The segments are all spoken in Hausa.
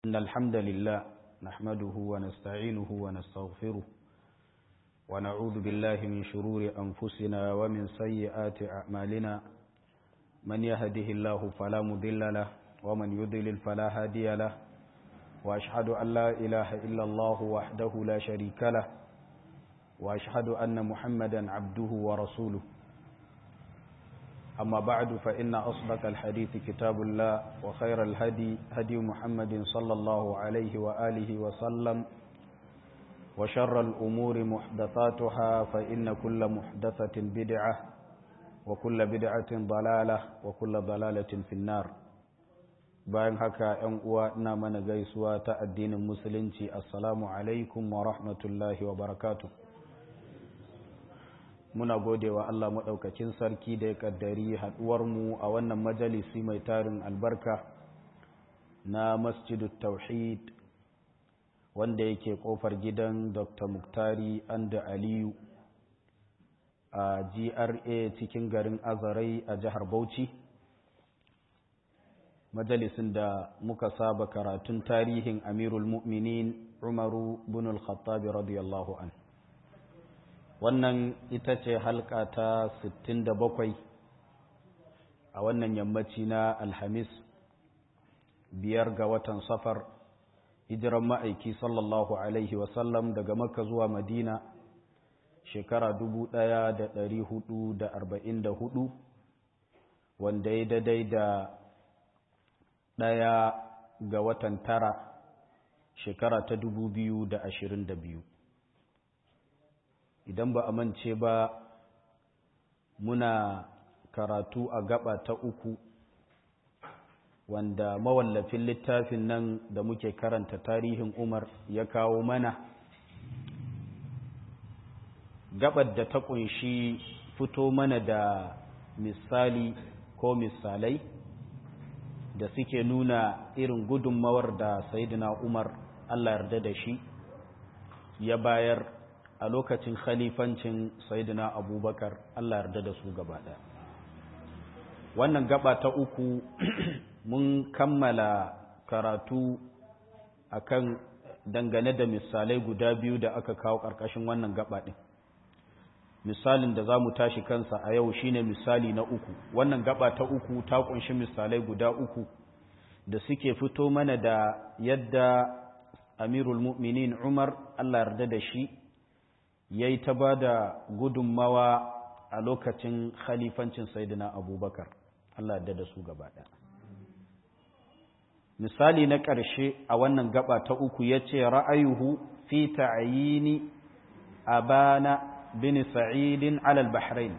إن الحمد لله نحمده ونستعينه ونستغفره ونعوذ بالله من شرور أنفسنا ومن سيئات أعمالنا من يهده الله فلا مضل له ومن يضلل فلا هادي له وأشهد أن لا إله إلا الله وحده لا شريك له وأشهد أن محمدا عبده ورسوله أما بعد فإن أصدق الحديث كتاب الله وخير الهدي هدي محمد صلى الله عليه وآله وسلم وشر الأمور محدثاتها فإن كل محدثة بدعة وكل بدعة ضلالة وكل ضلالة في النار bayan haka ‘yan uwa ina mana gaisuwa ta addinin musulunci assalamu alaikum wa rahmatullahi wa barakatuh muna gode wa Allah maɗaukakin sarki da ya ƙaddari haɗuwarmu a wannan majalisi mai tarin albarka na masjidu tauhid wanda yake ƙofar gidan dr muktari anda aliyu a gra cikin garin azarai a jihar bauchi majalisin da muka saba karatun tarihin amirul mu'minin umaru bin al-khattabi radiyallahu anhu wannan ita ce halka ta 67 a wannan yammaci na alhamis biyar ga watan safar hijiran ma'aiki sallallahu alaihi wasallam daga makka zuwa madina shekara 1444 wanda ya daidai da ɗaya ga watan tara shekara ta 2022 idan ba a mance ba muna karatu a gaba ta uku wanda mawallafin littafin nan da muke karanta tarihin umar ya kawo mana gabar da ta kunshi fito mana da misali ko misalai da suke nuna irin gudunmawar da sayidina umar allah yarda da shi ya bayar a lokacin khalifancin sayyidina abubakar Allah yarda da su gaba ɗaya wannan gaba ta uku mun kammala karatu akan dangane da misalai guda biyu da aka kawo ƙarƙashin wannan gaba ɗin misalin da za mu tashi kansa a yau shine misali na uku wannan gaba ta uku ta ƙunshi misalai guda uku da suke fito mana da yadda amirul mu'minin umar Allah yarda da shi ya yi ta ba da gudunmawa a lokacin khalifancin saidina abubakar Allah da da su gaba ɗaya misali na ƙarshe a wannan gaba ta uku ya ce ra'ayuhu fi ta'ayini abana bin sa'idin alal bahrain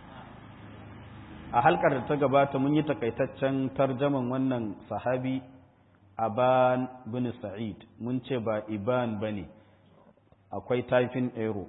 a halkar da ta gabata mun yi takaitaccen tarjaman wannan sahabi aban bin sa'id mun ce ba iban ba ne akwai taifin ero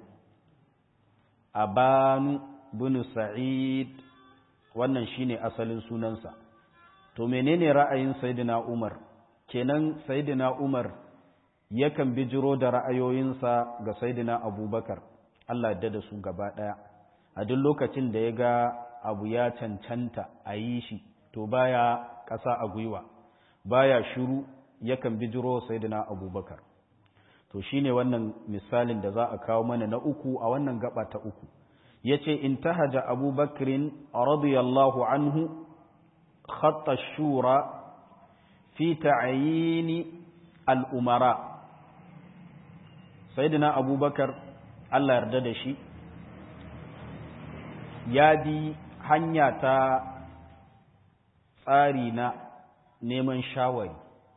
abanu bin sa'id wannan shine asalin sunansa to menene ra'ayin sayyidina umar kenan sayyidina umar yakan bijiro da ra'ayoyinsa ga sayyidina abubakar Allah ya da su gaba daya a duk lokacin da ya ga abu ya cancanta a yi shi to baya ƙasa a gwiwa baya shiru yakan bijiro sayyidina abubakar to shine wannan misalin da za a kawo mana na uku a wannan gaba ta uku yace intahaja abubakrin radiyallahu anhu khatta shura fi ta'yin al-umara sayyidina abubakar Allah yarda da shi ya bi hanya ta tsari na neman shawari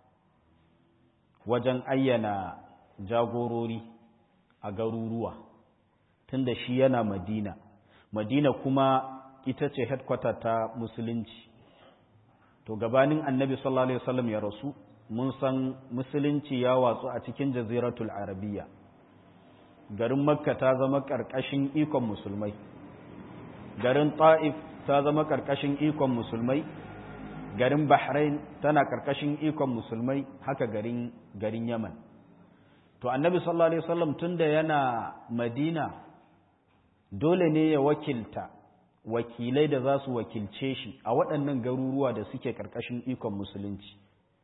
wajen ayyana jagorori a garuruwa tunda shi yana madina madina kuma ita ce headquarter ta musulunci to gabanin annabi sallallahu alaihi wasallam ya rasu mun san musulunci ya watsu a cikin jaziratul arabiya garin makka ta zama karkashin ikon musulmai garin ta'if ta zama karkashin ikon musulmai garin bahrain tana karkashin ikon musulmai haka garin garin yaman to annabi sallallahu alaihi wasallam tunda yana madina dole ne ya wakilta wakilai da za su wakilce shi a waɗannan garuruwa da suke ƙarƙashin ikon musulunci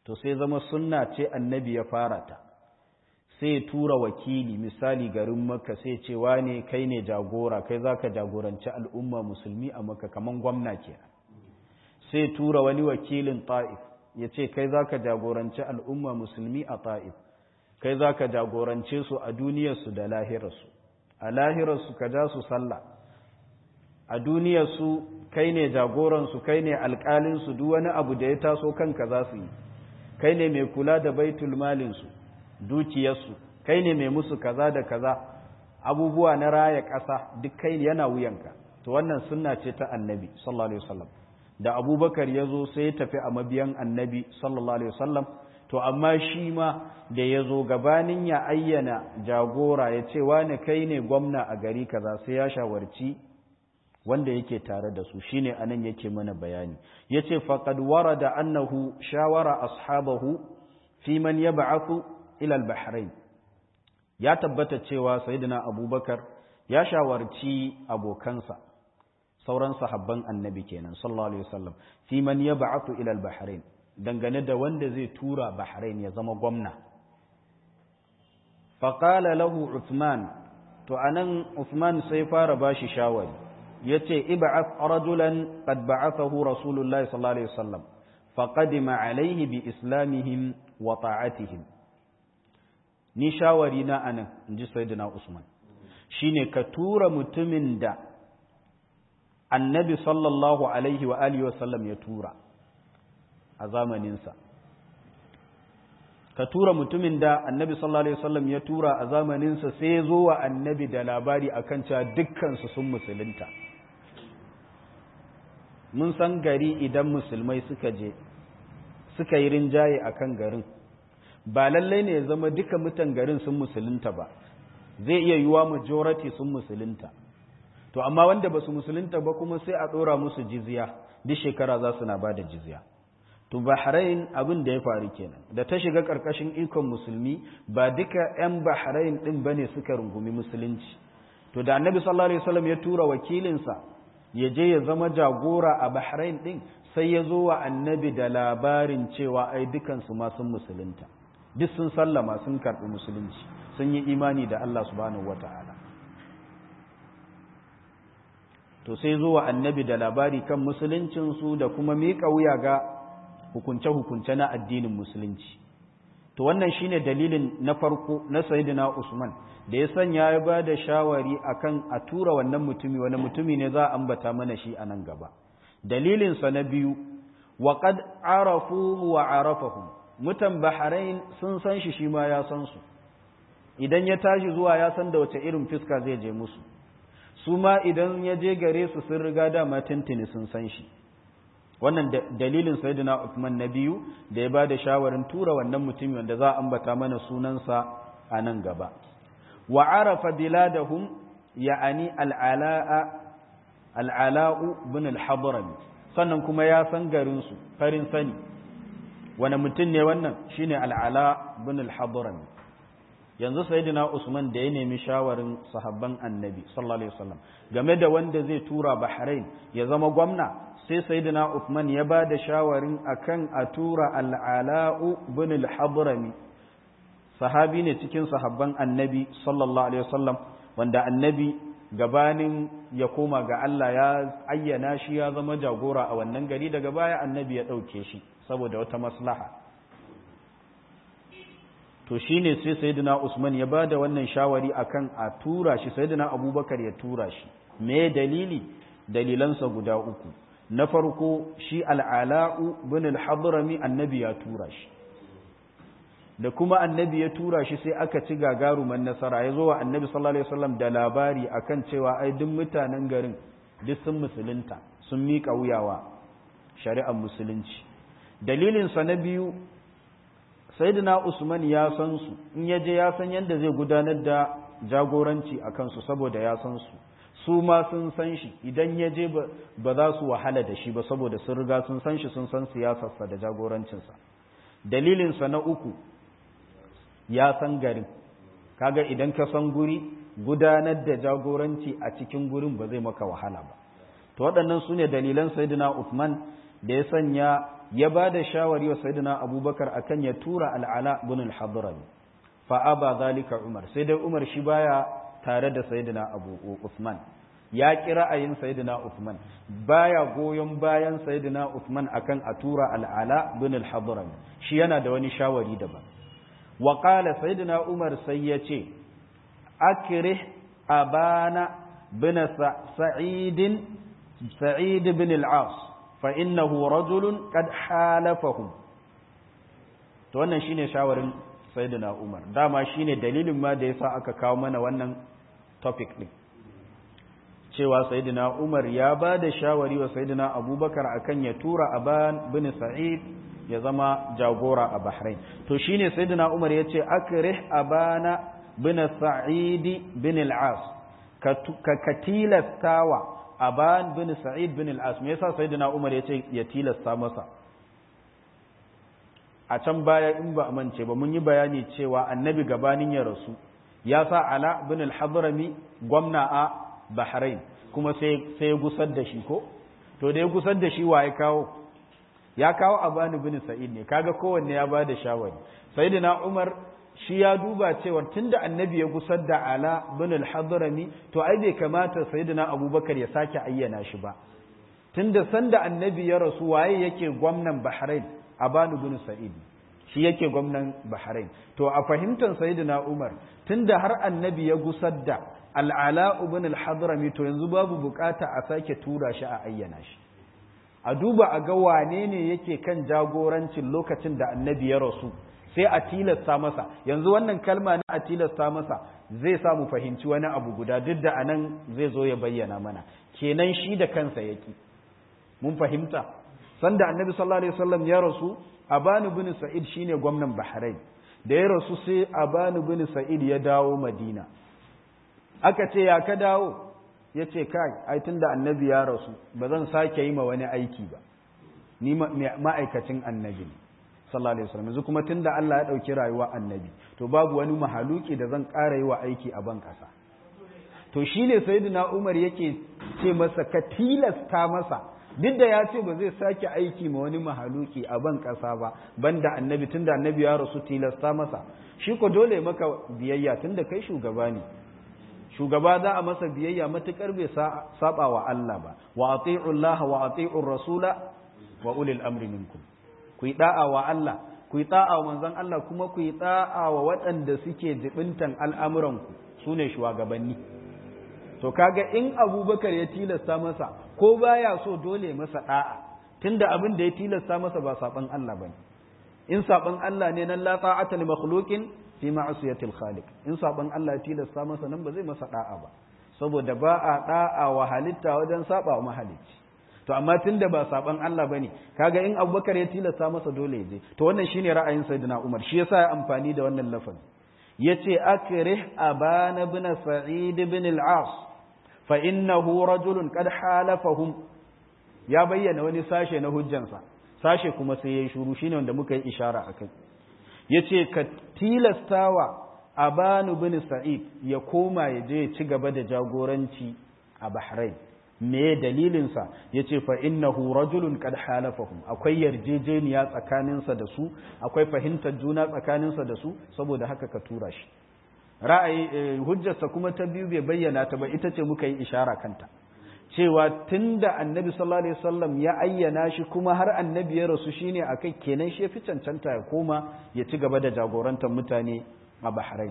to sai zama sunna ce annabi ya fara ta sai ya tura wakili misali garin maka sai ce wane kai ne jagora kai za ka jagoranci al'umma musulmi a maka kaman gwamna ke sai tura wani wakilin ta'if ya ce kai za ka jagoranci al'umma musulmi a ta'if kai za ka jagorance su a duniyarsu da lahirarsu a lahirarsu ka ja su sallah a duniyarsu kai ne jagoransu kai ne alƙalinsu duk wani abu da ya taso kanka za su yi kai ne mai kula da baitul malinsu dukiyarsu kai ne mai musu kaza da kaza abubuwa na raya ƙasa duk kai yana wuyanka to wannan sunna ce ta annabi sallallahu alaihi wasallam da abubakar ya zo sai ya tafi a mabiyan annabi sallallahu alaihi wasallam to amma shi ma da ya zo gabanin ya ayyana jagora ya ce wani kai ne gwamna a gari kaza sai ya shawarci wanda yake tare da su shine anan yake mana bayani yace faqad warada annahu shawara ashabahu fi man yab'athu ila al-bahrain ya tabbata cewa sayyidina abubakar ya shawarci abokansa sauran sahabban annabi kenan sallallahu alaihi wasallam fi man yab'athu ila al-bahrain dangane da wanda zai tura bahrain ya zama gwamna faqala lahu uthman to anan uthman sai fara bashi shawari yace ib'ath rajulan qad ba'athahu rasulullahi sallallahu alaihi wasallam faqadima alaihi bi islamihim wa ta'atihim ni shawari na anan inji sayyidina usman shine ka tura mutumin da annabi sallallahu alaihi wa alihi wasallam ya tura a zamaninsa ka tura mutumin da annabi sallallahu alaihi wasallam ya tura a zamaninsa sai ya zo wa annabi da labari akan cewa dukkansu sun musulunta mun san gari idan musulmai suka je suka yi rinjaye a kan garin ba lallai ne ya zama duka mutan garin sun musulunta ba zai iya yiwa majority sun musulunta to amma wanda ba su musulunta ba kuma sai a ɗora musu jizya duk shekara za su na ba da jizya to bahrain abin da ya faru kenan da ta shiga ƙarƙashin ikon musulmi ba duka 'yan bahrain ɗin ba ne suka rungumi musulunci to da annabi sallallahu alaihi wasallam ya tura wakilinsa ya je ya zama jagora a bahrain ɗin sai ya zo wa annabi da labarin cewa ai dukansu ma sun musulunta duk sun sallama sun karɓi musulunci sun yi imani da Allah subhanahu wata'ala to sai zo wa annabi da labari kan musuluncinsu da kuma miƙa wuya ga hukunce-hukunce na addinin musulunci to wannan shine dalilin na farko na sayyidina Usman da ya sanya ya ba da shawari akan a tura wannan mutumi wani mutumi ne za a ambata mana shi a nan gaba dalilinsa na biyu wa qad arafuhu wa arafahum mutan bahrain sun san shi shi ma ya san su idan ya tashi zuwa ya san da wace irin fiska zai je musu su ma idan ya je gare su sun riga dama tintini sun san shi wannan dalilin sayyidina Uthman na biyu da ya bada shawarin tura wannan mutumi wanda za a ambata mana sunansa a nan gaba wa arafa biladahum ya'ani al'ala'a al'ala'u bin al-hadrami sannan kuma ya san garin su farin sani wani mutum ne wannan shine al'ala bin al-hadrami yanzu sayyidina Usman da ya nemi shawarin sahabban annabi sallallahu alaihi wasallam game da wanda zai tura Bahrain ya zama gwamna sai sayyidina Uthman ya ba da shawarin akan a tura al'ala'u bin al-hadrami sahabi ne cikin sahabban annabi sallallahu alaihi wasallam wanda annabi gabanin ya koma ga Allah ya ayyana shi ya zama jagora a wannan gari daga baya annabi ya ɗauke shi saboda wata maslaha to shine sai sayyidina Usman ya ba da wannan shawari akan a tura shi sayyidina Abubakar ya tura shi me dalili dalilansa guda uku na farko shi al'ala'u bin al-hadrami annabi ya tura shi da kuma annabi ya tura shi sai aka ci gagaruman nasara ya zo wa annabi sallallahu alaihi wasallam da labari akan cewa ai duk mutanen garin duk sun musulunta sun miƙa wuyawa shari'ar musulunci dalilinsa na biyu sayyidina usman ya san su in ya je ya san yadda zai gudanar da jagoranci a kansu saboda ya san su su ma sun san shi idan ya je ba za su wahala da shi ba saboda sun riga sun san shi sun san siyasarsa da jagorancinsa dalilinsa na uku ya san garin kaga idan ka san guri gudanar da jagoranci a cikin gurin ba zai maka wahala ba to waɗannan su ne dalilan sayyidina Uthman da ya sanya ya ba da shawari wa sayyidina abubakar akan ya tura al'ala bin al-hadrami fa aba zalika umar sai dai umar shi baya tare da sayyidina abu usman ya ki ra'ayin sayyidina usman baya goyon bayan sayyidina usman akan a tura al'ala bin al-hadrami shi yana da wani shawari daban wa qala sayyidina umar sai ya ce akrih abana bin sa'id sa'id bin al-as فإنه رجل قد حالفهم to wannan shine shawarin sayyidina Umar dama shine dalilin ma da yasa aka kawo mana wannan topic din cewa sayyidina Umar ya ba da shawari wa sayyidina Abubakar akan ya tura Aban bin Sa'id ya zama jagora a Bahrain to shine sayyidina Umar yace akrih Abana bin Sa'id bin al-As ka katilastawa Aban bin Sa'id bin al-As me yasa Sayyidina Umar yace ya tilasta masa a can baya in ba amince ba mun yi bayani cewa annabi gabanin ya rasu ya sa Ala bin al-Hadrami gwamna a Bahrain kuma sai sai gusar da shi ko to da ya gusar da shi wa ya kawo ya kawo Aban bin Sa'id ne kaga kowanne ya bada shawari Sayyidina Umar shi ya duba cewar tunda annabi ya gusar da ala bin al-hadrami to ai bai kamata sayyidina abubakar ya sake ayyana shi ba tunda sanda annabi ya rasu waye yake gwamnan bahrain abanu bin sa'id shi yake gwamnan bahrain to a fahimtar sayyidina umar tunda har annabi ya gusar da al-ala bin al-hadrami to yanzu babu bukata a sake tura shi a ayyana shi a duba a ga wane ne yake kan jagorancin lokacin da annabi ya rasu sai a tilasta masa yanzu wannan kalma na a tilasta masa zai samu fahimci wani abu guda duk da anan zai zo ya bayyana mana kenan shi da kansa yaki mun fahimta sanda annabi sallallahu alaihi wasallam ya rasu abanu bin sa'id shine gwamnan bahrain da ya rasu sai abanu bin sa'id ya dawo madina aka ce ya ka dawo ya ce kai ai tunda annabi ya rasu ba zan sake yi ma wani aiki ba ni ma'aikacin annabi ne sallallahu alaihi wasallam yanzu kuma tunda Allah ya dauki rayuwa annabi to babu wani mahaluki da zan ƙara yi wa aiki a ban ƙasa to shine sayyidina Umar yake ce masa ka tilasta masa duk da ya ce ba zai sake aiki ma wani mahaluki a ban ƙasa ba banda annabi tunda annabi ya rasu tilasta masa shi ko dole maka biyayya tunda kai shugaba ne shugaba za a masa biyayya matukar bai saba wa Allah ba wa ati'u Allah wa ati'u rasula wa ulil amri minkum ku yi da'a wa Allah ku yi da'a wa manzon Allah kuma ku yi da'a wa waɗanda suke jibintan al'amuranku su ne shugabanni to kaga in abubakar ya tilasta masa ko baya so dole masa da'a tunda abin da ya tilasta masa ba saban Allah bane in saban Allah ne nan la ta'ata li makhluqin fi ma'siyatil khaliq in saban Allah ya tilasta masa nan ba zai masa da'a ba saboda ba a da'a wa halitta wajen saba wa mahalicci to amma tunda ba saban Allah bane kaga in Abubakar ya tilasta masa dole ya je to wannan shine ra'ayin Sayyidina Umar shi yasa ya amfani da wannan lafazi yace akrih abana ibn sa'id ibn al-as fa innahu rajulun qad halafahum ya bayyana wani sashe na hujjansa sashe kuma sai yayi shuru shine wanda muka yi ishara akai yace ka tilastawa abanu bin sa'id ya koma ya je ya ci gaba da jagoranci a Bahrain me dalilinsa ya ce fa innahu rajulun qad halafahum akwai yarjejeniya tsakaninsa da su akwai fahimtar juna tsakaninsa da su saboda haka ka tura shi ra'ayi hujjarsa kuma ta biyu bai bayyana ta ba ita ce muka yi ishara kanta cewa tunda annabi sallallahu alaihi wasallam ya ayyana shi kuma har annabi ya rasu shine akai kenan shi fi cancanta ya koma ya ci gaba da jagorantar mutane a Bahrain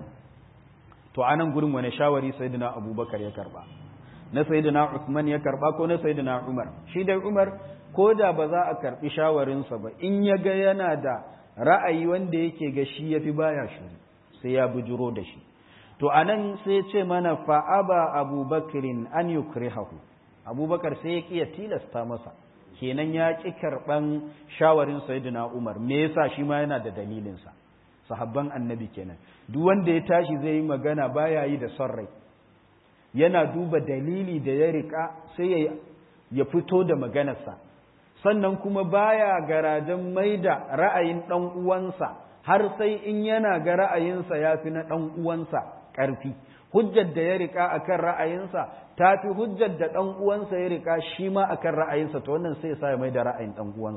to anan gurin wani shawari sayyidina Abubakar ya karba na sayyidina Uthman ya karba ko na sayyidina Umar shi dai Umar ko da ba za a karbi shawarinsa ba in ya ga yana da ra'ayi wanda yake ga shi yafi baya shi sai ya bujuro da shi to anan sai ya ce mana fa aba abubakrin an yukrihahu abubakar sai ya kiya tilasta masa kenan ya ki karban shawarin sayyidina Umar me yasa shi ma yana da dalilinsa sahabban annabi kenan duk wanda ya tashi zai yi magana baya yi da son rai yana duba dalili da ya rika sai ya fito da maganarsa sannan kuma baya garajen mai da ra'ayin ɗan uwansa har sai in yana ga ra'ayinsa ya fi na ɗan uwansa ƙarfi hujjar da ya rika akan ra'ayinsa ta fi hujjar da ɗan uwansa ya rika shi ma akan ra'ayinsa to wannan sai sa ya mai da ra'ayin ɗan uwansa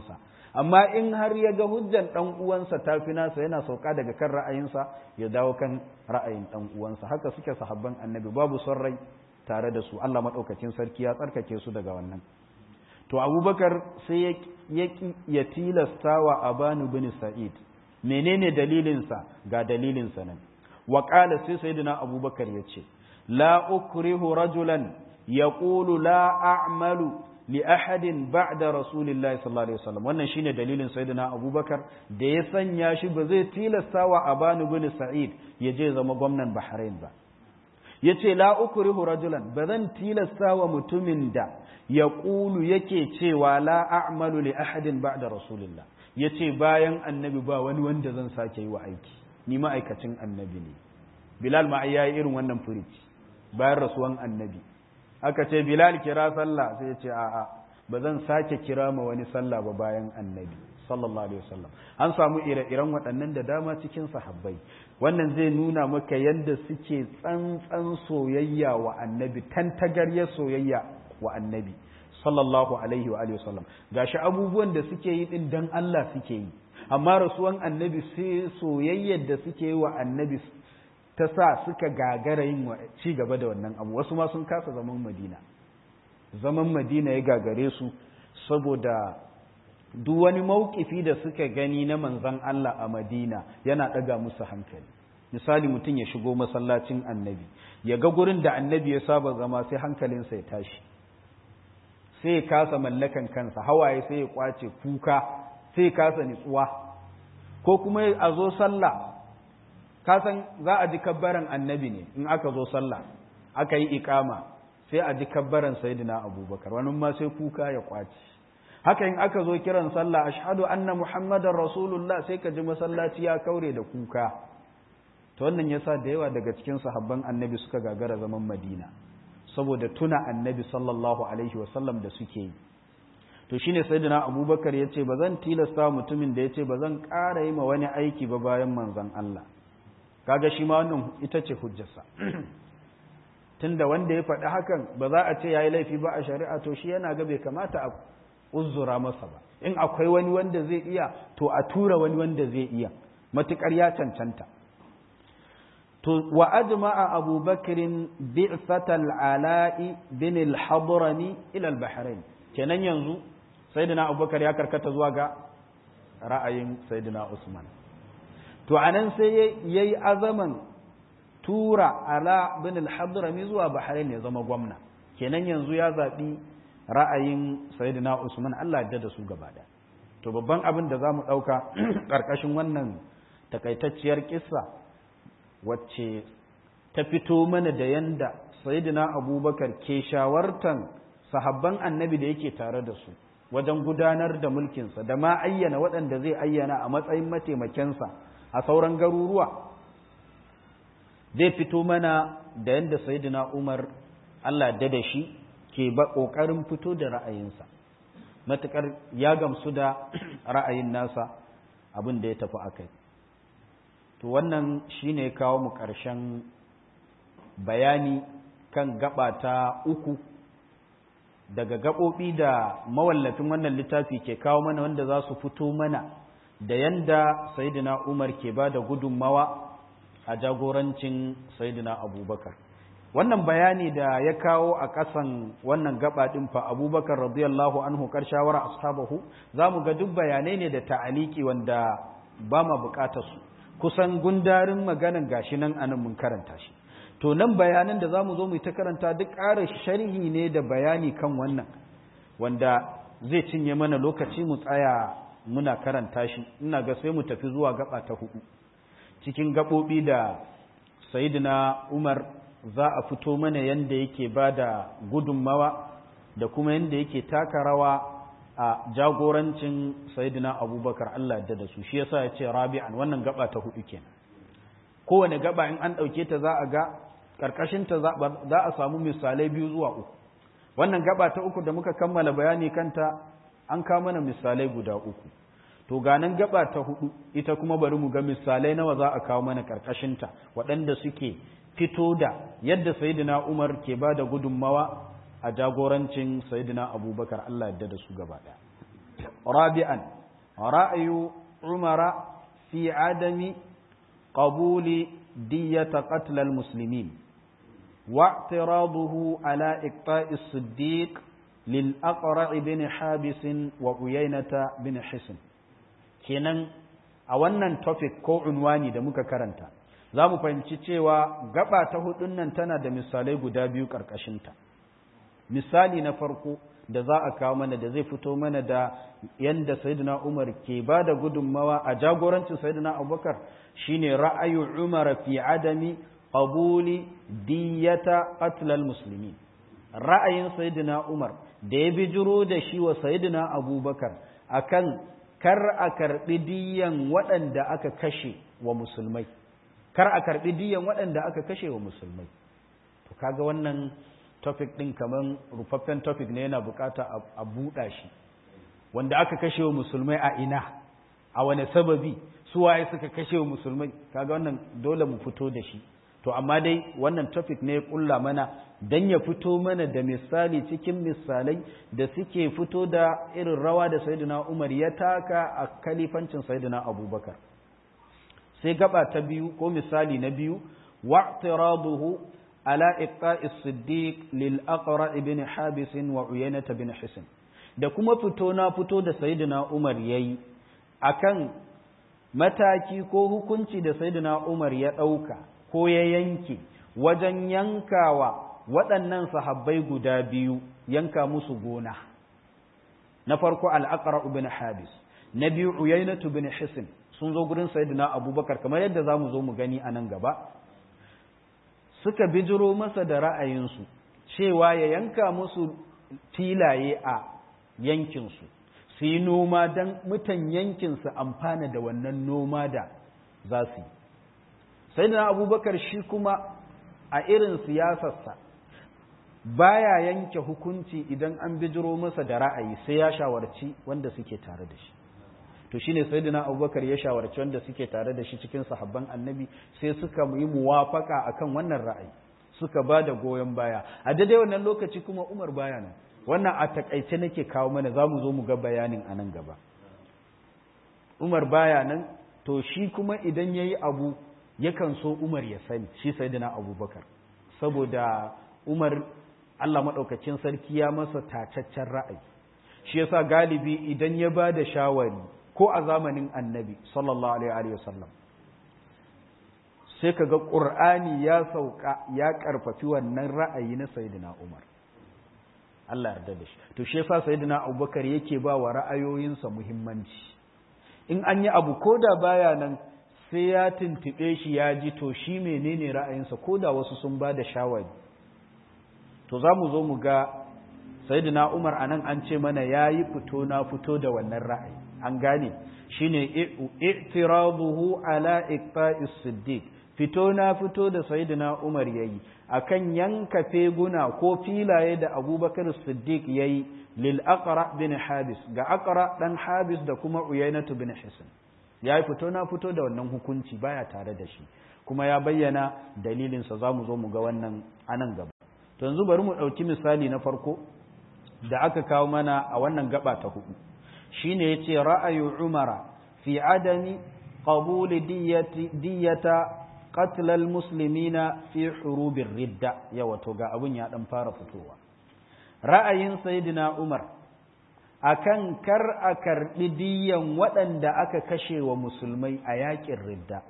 amma in har ya ga hujjan dan uwansa ta fi nasa yana sauka daga kan ra'ayinsa ya dawo kan ra'ayin dan uwansa haka suke sahabban annabi babu son rai tare da su Allah madaukakin sarki ya tsarkake su daga wannan to abubakar sai ya ya tilasta wa abanu bin sa'id menene dalilinsa ga dalilinsa nan wa qala sai sayyidina abubakar ya ce la ukrihu rajulan yaqulu la a'malu li ahadin ba'da rasulillahi sallallahu alaihi wasallam wannan shine dalilin sayyidina abubakar da ya sanya shi ba zai tilasta wa abanu bin sa'id ya je zama gwamnan bahrain ba yace la ukrihu rajulan ba zan tilasta wa mutumin da ya ƙulu yake cewa la a'malu li ahadin ba'da rasulillah yace bayan annabi ba wani wanda zan sake yi wa aiki ni ma'aikacin annabi ne bilal ma ya yi irin wannan furici bayan rasuwan annabi aka ce bilal kira sallah sai ya ce a'a ba zan sake kira ma wani sallah ba bayan annabi sallallahu alaihi wasallam an samu ire-iren waɗannan da dama cikin sahabbai wannan zai nuna maka yadda suke tsantsan soyayya wa annabi tantagaryar soyayya wa annabi sallallahu alaihi wa sallam gashi abubuwan da suke yi din dan Allah suke yi amma rasuwan annabi sai soyayyar da suke yi wa annabi ta sa suka gagara yin ci gaba da wannan abu wasu ma sun kasa zaman madina zaman madina ya gagare su saboda duk wani maukifi da suka gani na manzon Allah a madina yana ɗaga musu hankali misali mutum ya shigo masallacin annabi ya ga gurin da annabi ya saba zama sai hankalinsa ya tashi sai ya kasa mallakan kansa hawaye sai ya kwace kuka sai ya kasa nitsuwa ko kuma a zo sallah kasan za a ji kabbaran annabi ne in aka zo sallah aka yi ikama sai a ji kabbaran sayyidina abubakar wani ma sai kuka ya kwace haka in aka zo kiran sallah ashhadu anna muhammadar rasulullah sai ka ji masallaci ya kaure da kuka to wannan yasa da yawa daga cikin sahabban annabi suka gagara zaman madina saboda tuna annabi sallallahu alaihi wasallam da suke yi to shine sayyidina abubakar ya ce ba zan tilasta mutumin da ya ce ba zan ƙara yi ma wani aiki ba bayan manzon Allah kaga shi ma wannan ita ce hujjarsa tunda wanda ya faɗi hakan ba za a ce ya yi laifi ba a shari'a to shi yana ga bai kamata a uzura masa ba in akwai wani wanda zai iya to a tura wani wanda zai iya matuƙar ya cancanta to wa ajma'a Abu Bakrin bi'satal ala'i bin al-hadrami ila al-bahrain kenan yanzu sayyidina Abubakar ya karkata zuwa ga ra'ayin sayyidina Usman to anan sai yayi azaman tura ala bin al-hadrami zuwa bahrain ya zama gwamna kenan yanzu ya zabi ra'ayin sayyidina Usman Allah ya da su gaba da to babban abin da zamu dauka karkashin wannan takaitacciyar kissa wacce ta fito mana da yanda sayyidina abubakar ke shawartan sahabban annabi da yake tare da su wajen gudanar da mulkinsa da ma ayyana waɗanda zai ayyana a matsayin mataimakensa a sauran garuruwa zai fito mana da yanda sayyidina umar allah da da shi ke ba ƙoƙarin fito da ra'ayinsa matuƙar ya gamsu da ra'ayin nasa abin da ya tafi a kai to wannan shine kawo mu ƙarshen bayani kan gaba ta uku daga gaɓoɓi da mawallafin wannan littafi ke kawo mana wanda za su fito mana da yanda sayidina umar ke ba da gudunmawa a jagorancin sayidina abubakar wannan bayani da ya kawo a ƙasan wannan gaba ɗin fa abubakar radiyallahu anhu ƙarshawar ashabahu za mu ga duk bayanai ne da ta'aliki wanda ba ma buƙatar su kusan gundarin maganan gashi nan anan mun karanta shi to nan bayanan da zamu zo mu ta karanta duk ƙara sharhi ne da bayani kan wannan wanda zai cinye mana lokaci mu tsaya muna karanta shi ina ga sai mu tafi zuwa gaba ta hudu cikin gabobi da sayyidina Umar za a fito mana yanda yake bada gudunmawa da kuma yanda yake taka rawa a jagorancin sayidina abubakar Allah da da su shi yasa ya ce rabi'an wannan gaba ta hudu kenan kowane gaba in an ɗauke ta za a ga ƙarƙashinta za a samu misalai biyu zuwa uku wannan gaba ta uku da muka kammala bayani kanta an kawo mana misalai guda uku to ganan gaba ta hudu ita kuma bari mu ga misalai nawa za a kawo mana ƙarƙashinta waɗanda suke fito da yadda sayidina umar ke ba da gudunmawa a jagorancin sayidina abubakar Allah yadda da su gaba ɗaya rabi'an ra'ayu umara fi adami qabuli diyata qatl al-muslimin واعتراضه على إقطاع الصديق للأقرع بن حابس وعيينة بن حسن kenan a wannan topic ko unwani da muka karanta za mu fahimci cewa gaba ta hudun nan tana da misalai guda biyu ƙarƙashinta misali na farko da za a kawo mana da zai fito mana da yadda sayyidina umar ke ba da gudunmawa a jagorancin sayyidina abubakar shine ra'ayu umar fi adami qabuli diyata qatlal musulmi ra'ayin sayyidina umar da ya bijiro da shi wa sayyidina abubakar akan kar a karbi diyan waɗanda aka kashe wa musulmai kar a karbi diyan waɗanda aka kashe wa musulmai to kaga wannan topic din kaman rufaffen topic ne yana bukata a buɗa shi wanda aka kashe wa musulmai a ina a wane sababi su waye suka kashe wa musulmai kaga wannan dole mu fito da shi to amma dai wannan topic ne ya kulla mana dan ya fito mana da misali cikin misalai da suke fito da irin rawa da sayyidina Umar ya taka a kalifancin sayyidina Abubakar sai gaba ta biyu ko misali na biyu wa'tiraduhu ala iqta'i as-siddiq lil aqra ibn habis wa uyaynah bin hisn da kuma fito na fito da sayyidina Umar yayi akan mataki ko hukunci da sayyidina Umar ya dauka ko ya yanke wajen yankawa waɗannan sahabbai guda biyu yanka musu gona na farko al'aqra ibn habis na biyu uyainatu bin hisn sun zo gurin sayyidina abubakar kamar yadda zamu zo mu gani a nan gaba suka bijiro masa da ra'ayinsu cewa ya yanka musu filaye a yankinsu su yi noma don mutan yankinsu amfana da wannan noma da za su yi sai da abubakar shi kuma a irin siyasarsa baya yanke hukunci idan an bijiro masa da ra'ayi sai ya shawarci wanda suke tare da shi to shine sayyidina abubakar ya shawarci wanda suke tare da shi cikin sahabban annabi sai suka yi muwafaka akan wannan ra'ayi suka ba da goyon baya a daidai wannan lokaci kuma umar baya nan wannan a takaice nake kawo mana za mu zo mu ga bayanin a nan gaba umar baya nan to shi kuma idan ya yi abu yakan so umar ya sani shi sayyidina abubakar saboda umar allah maɗaukacin sarki ya masa tacaccen ra'ayi shi yasa galibi idan ya ba da shawari ko a zamanin annabi sallallahu alaihi wasallam sai kaga qur'ani ya sauka ya karfafi wannan ra'ayi na sayyidina umar Allah yarda da shi to shi yasa sayyidina abubakar yake ba wa ra'ayoyinsa muhimmanci in an yi abu ko da baya nan sai ya tuntube shi ya ji to shi menene ra'ayinsa ko da wasu sun ba da shawari to za mu zo mu ga sayyidina umar anan an ce mana ya yi fito na fito da wannan ra'ayi an gane shine i'tiraduhu ala iqta'is siddiq fito na fito da sayyidina umar yayi akan yanka feguna ko filaye da abubakar siddiq yayi lil aqra bin habis ga aqra dan habis da kuma uyainatu bin hisn yayi fito na fito da wannan hukunci baya tare da shi kuma ya bayyana dalilinsa za mu zo mu ga wannan anan gaba to yanzu bari mu ɗauki misali na farko da aka kawo mana a wannan gaba ta hudu shine yace ra'ayu umara fi adami qabul diyati diyata qatl almuslimina fi hurubir ridda yawa to ga abun ya dan fara fitowa ra'ayin sayyidina umar akan kar a karbi diyan waɗanda aka kashe wa musulmai a yakin ridda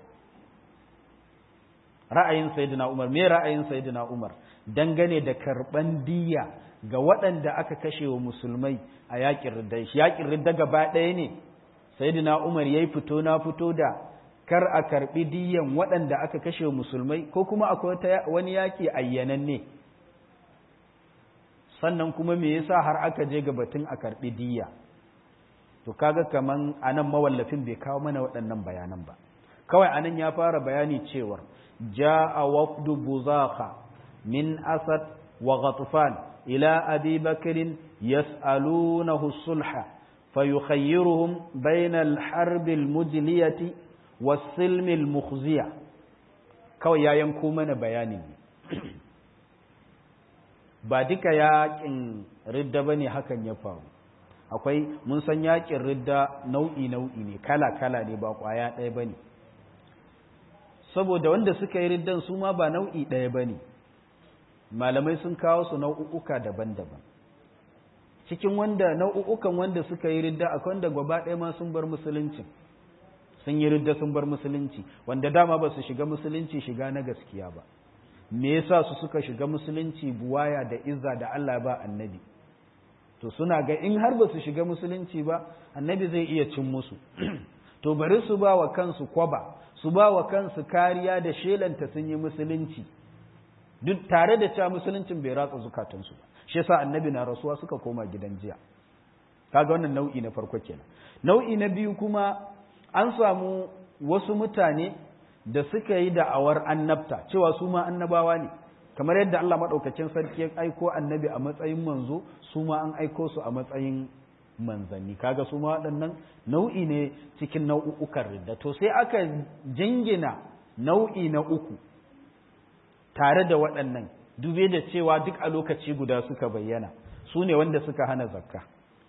ra'ayin sayyidina umar me ra'ayin sayyidina umar dangane da karban diya ga waɗanda aka kashe wa musulmai a yaƙin ridda yaƙin ridda gaba ɗaya ne sayyidina umar yayi fito na fito da kar a karɓi diyan waɗanda aka kashe wa musulmai ko kuma akwai wani yaƙi ayyanan ne sannan kuma me yasa har aka je ga batun a karɓi diya to kaga kaman anan mawallafin bai kawo mana waɗannan bayanan ba kawai anan ya fara bayani cewar ja'a wafdu buzaka min asad wa ghatfan ila abi bakrin yas'alunahu sulha fayukhayyiruhum bayna al-harb al-mujliyati was-silm al-mukhziya kawai ya yanko mana bayani ba duka yaƙin ridda bane hakan ya faru akwai mun san yakin ridda nau'i nau'i ne kala kala ne ba kwaya ɗaya bane saboda wanda suka yi riddan su ma ba nau'i ɗaya bane malamai sun kawo su nau'uka daban-daban cikin wanda nau'ukan wanda suka yi ridda akwai wanda gaba ɗaya ma sun bar musulunci sun yi ridda sun bar musulunci wanda dama ba su shiga musulunci shiga na gaskiya ba me yasa su suka shiga musulunci buwaya da izza da Allah ba annabi to suna ga in har ba su shiga musulunci ba annabi zai iya cin musu to bari su ba wa kansu kwaba su ba wa kansu kariya da shelanta sun yi musulunci duk tare da cewa musuluncin bai ratsa zukatansu ba shi yasa annabi na rasuwa suka koma gidan jiya kaga wannan nau'i na farko kenan nau'i na biyu kuma an samu wasu mutane da suka yi da'awar annabta cewa su ma annabawa ne kamar yadda Allah maɗaukacin sarki ya aiko annabi a matsayin manzo su ma an aiko su a matsayin manzanni kaga su ma waɗannan nau'i ne cikin nau'ukan ridda to sai aka jingina nau'i na uku tare da waɗannan dube da cewa duk a lokaci guda suka bayyana su ne wanda suka hana zakka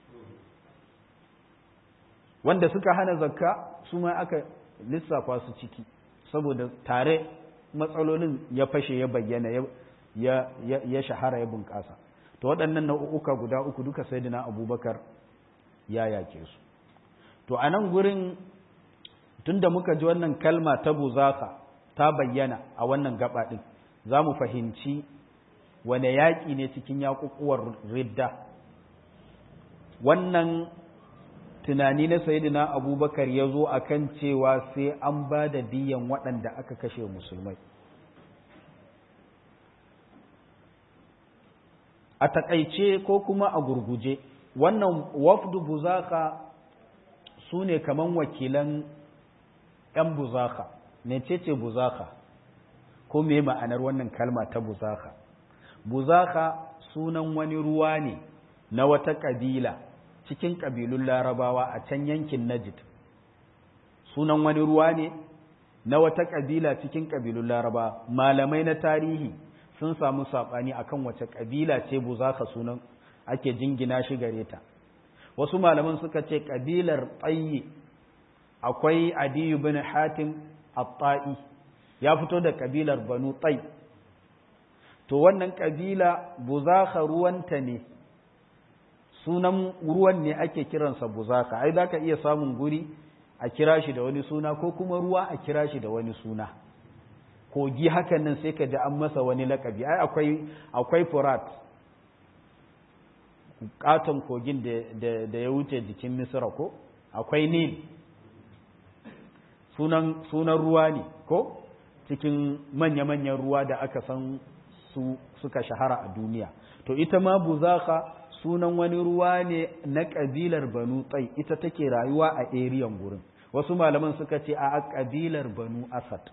wanda suka hana zakka su ma aka lissafa su ciki saboda tare matsalolin ya fashe ya bayyana ya shahara ya bunƙasa to waɗannan nau'uka guda uku duka sai dina abubakar ya yake su to a nan gurin tunda muka ji wannan kalma ta buzaka ta bayyana a wannan gaba ɗin za mu fahimci wane yaƙi ne cikin yaƙuƙuwar ridda wannan tunani na sayidina abubakar ya zo a kan cewa sai an ba da diyan waɗanda aka kashe musulmai a taƙaice ko kuma a gurguje wannan wafdu buzaka su ne kaman wakilan 'yan buzaka mecece buzaka ko me ma'anar wannan kalma ta buzaka buzaka sunan wani ruwa ne na wata ƙabila cikin ƙabilun larabawa a can yankin najid sunan wani ruwa ne na wata ƙabila cikin ƙabilun larabawa malamai na tarihi sun samu saɓani akan wace ƙabila ce buzaka sunan ake jingina shi gare ta wasu malaman suka ce ƙabilar tsayi akwai adiyu bin hatim at-ta'i ya fito da ƙabilar banu tsai to wannan ƙabila buzaka ruwanta ne sunan ruwan ne ake kiransa buzaka ai za ka iya samun guri a kira shi da wani suna ko kuma ruwa a kira shi da wani suna kogi hakan nan sai ka ji an masa wani lakabi ai akwai akwai furat katon kogin da ya wuce jikin misra ko akwai nil sunan sunan ruwa ne ko cikin manya-manyan ruwa da aka san su suka shahara a duniya to ita ma buzaka sunan wani ruwa ne na ƙabilar banu tsai ita take rayuwa a eriyan gurin wasu malaman suka ce a ƙabilar banu asad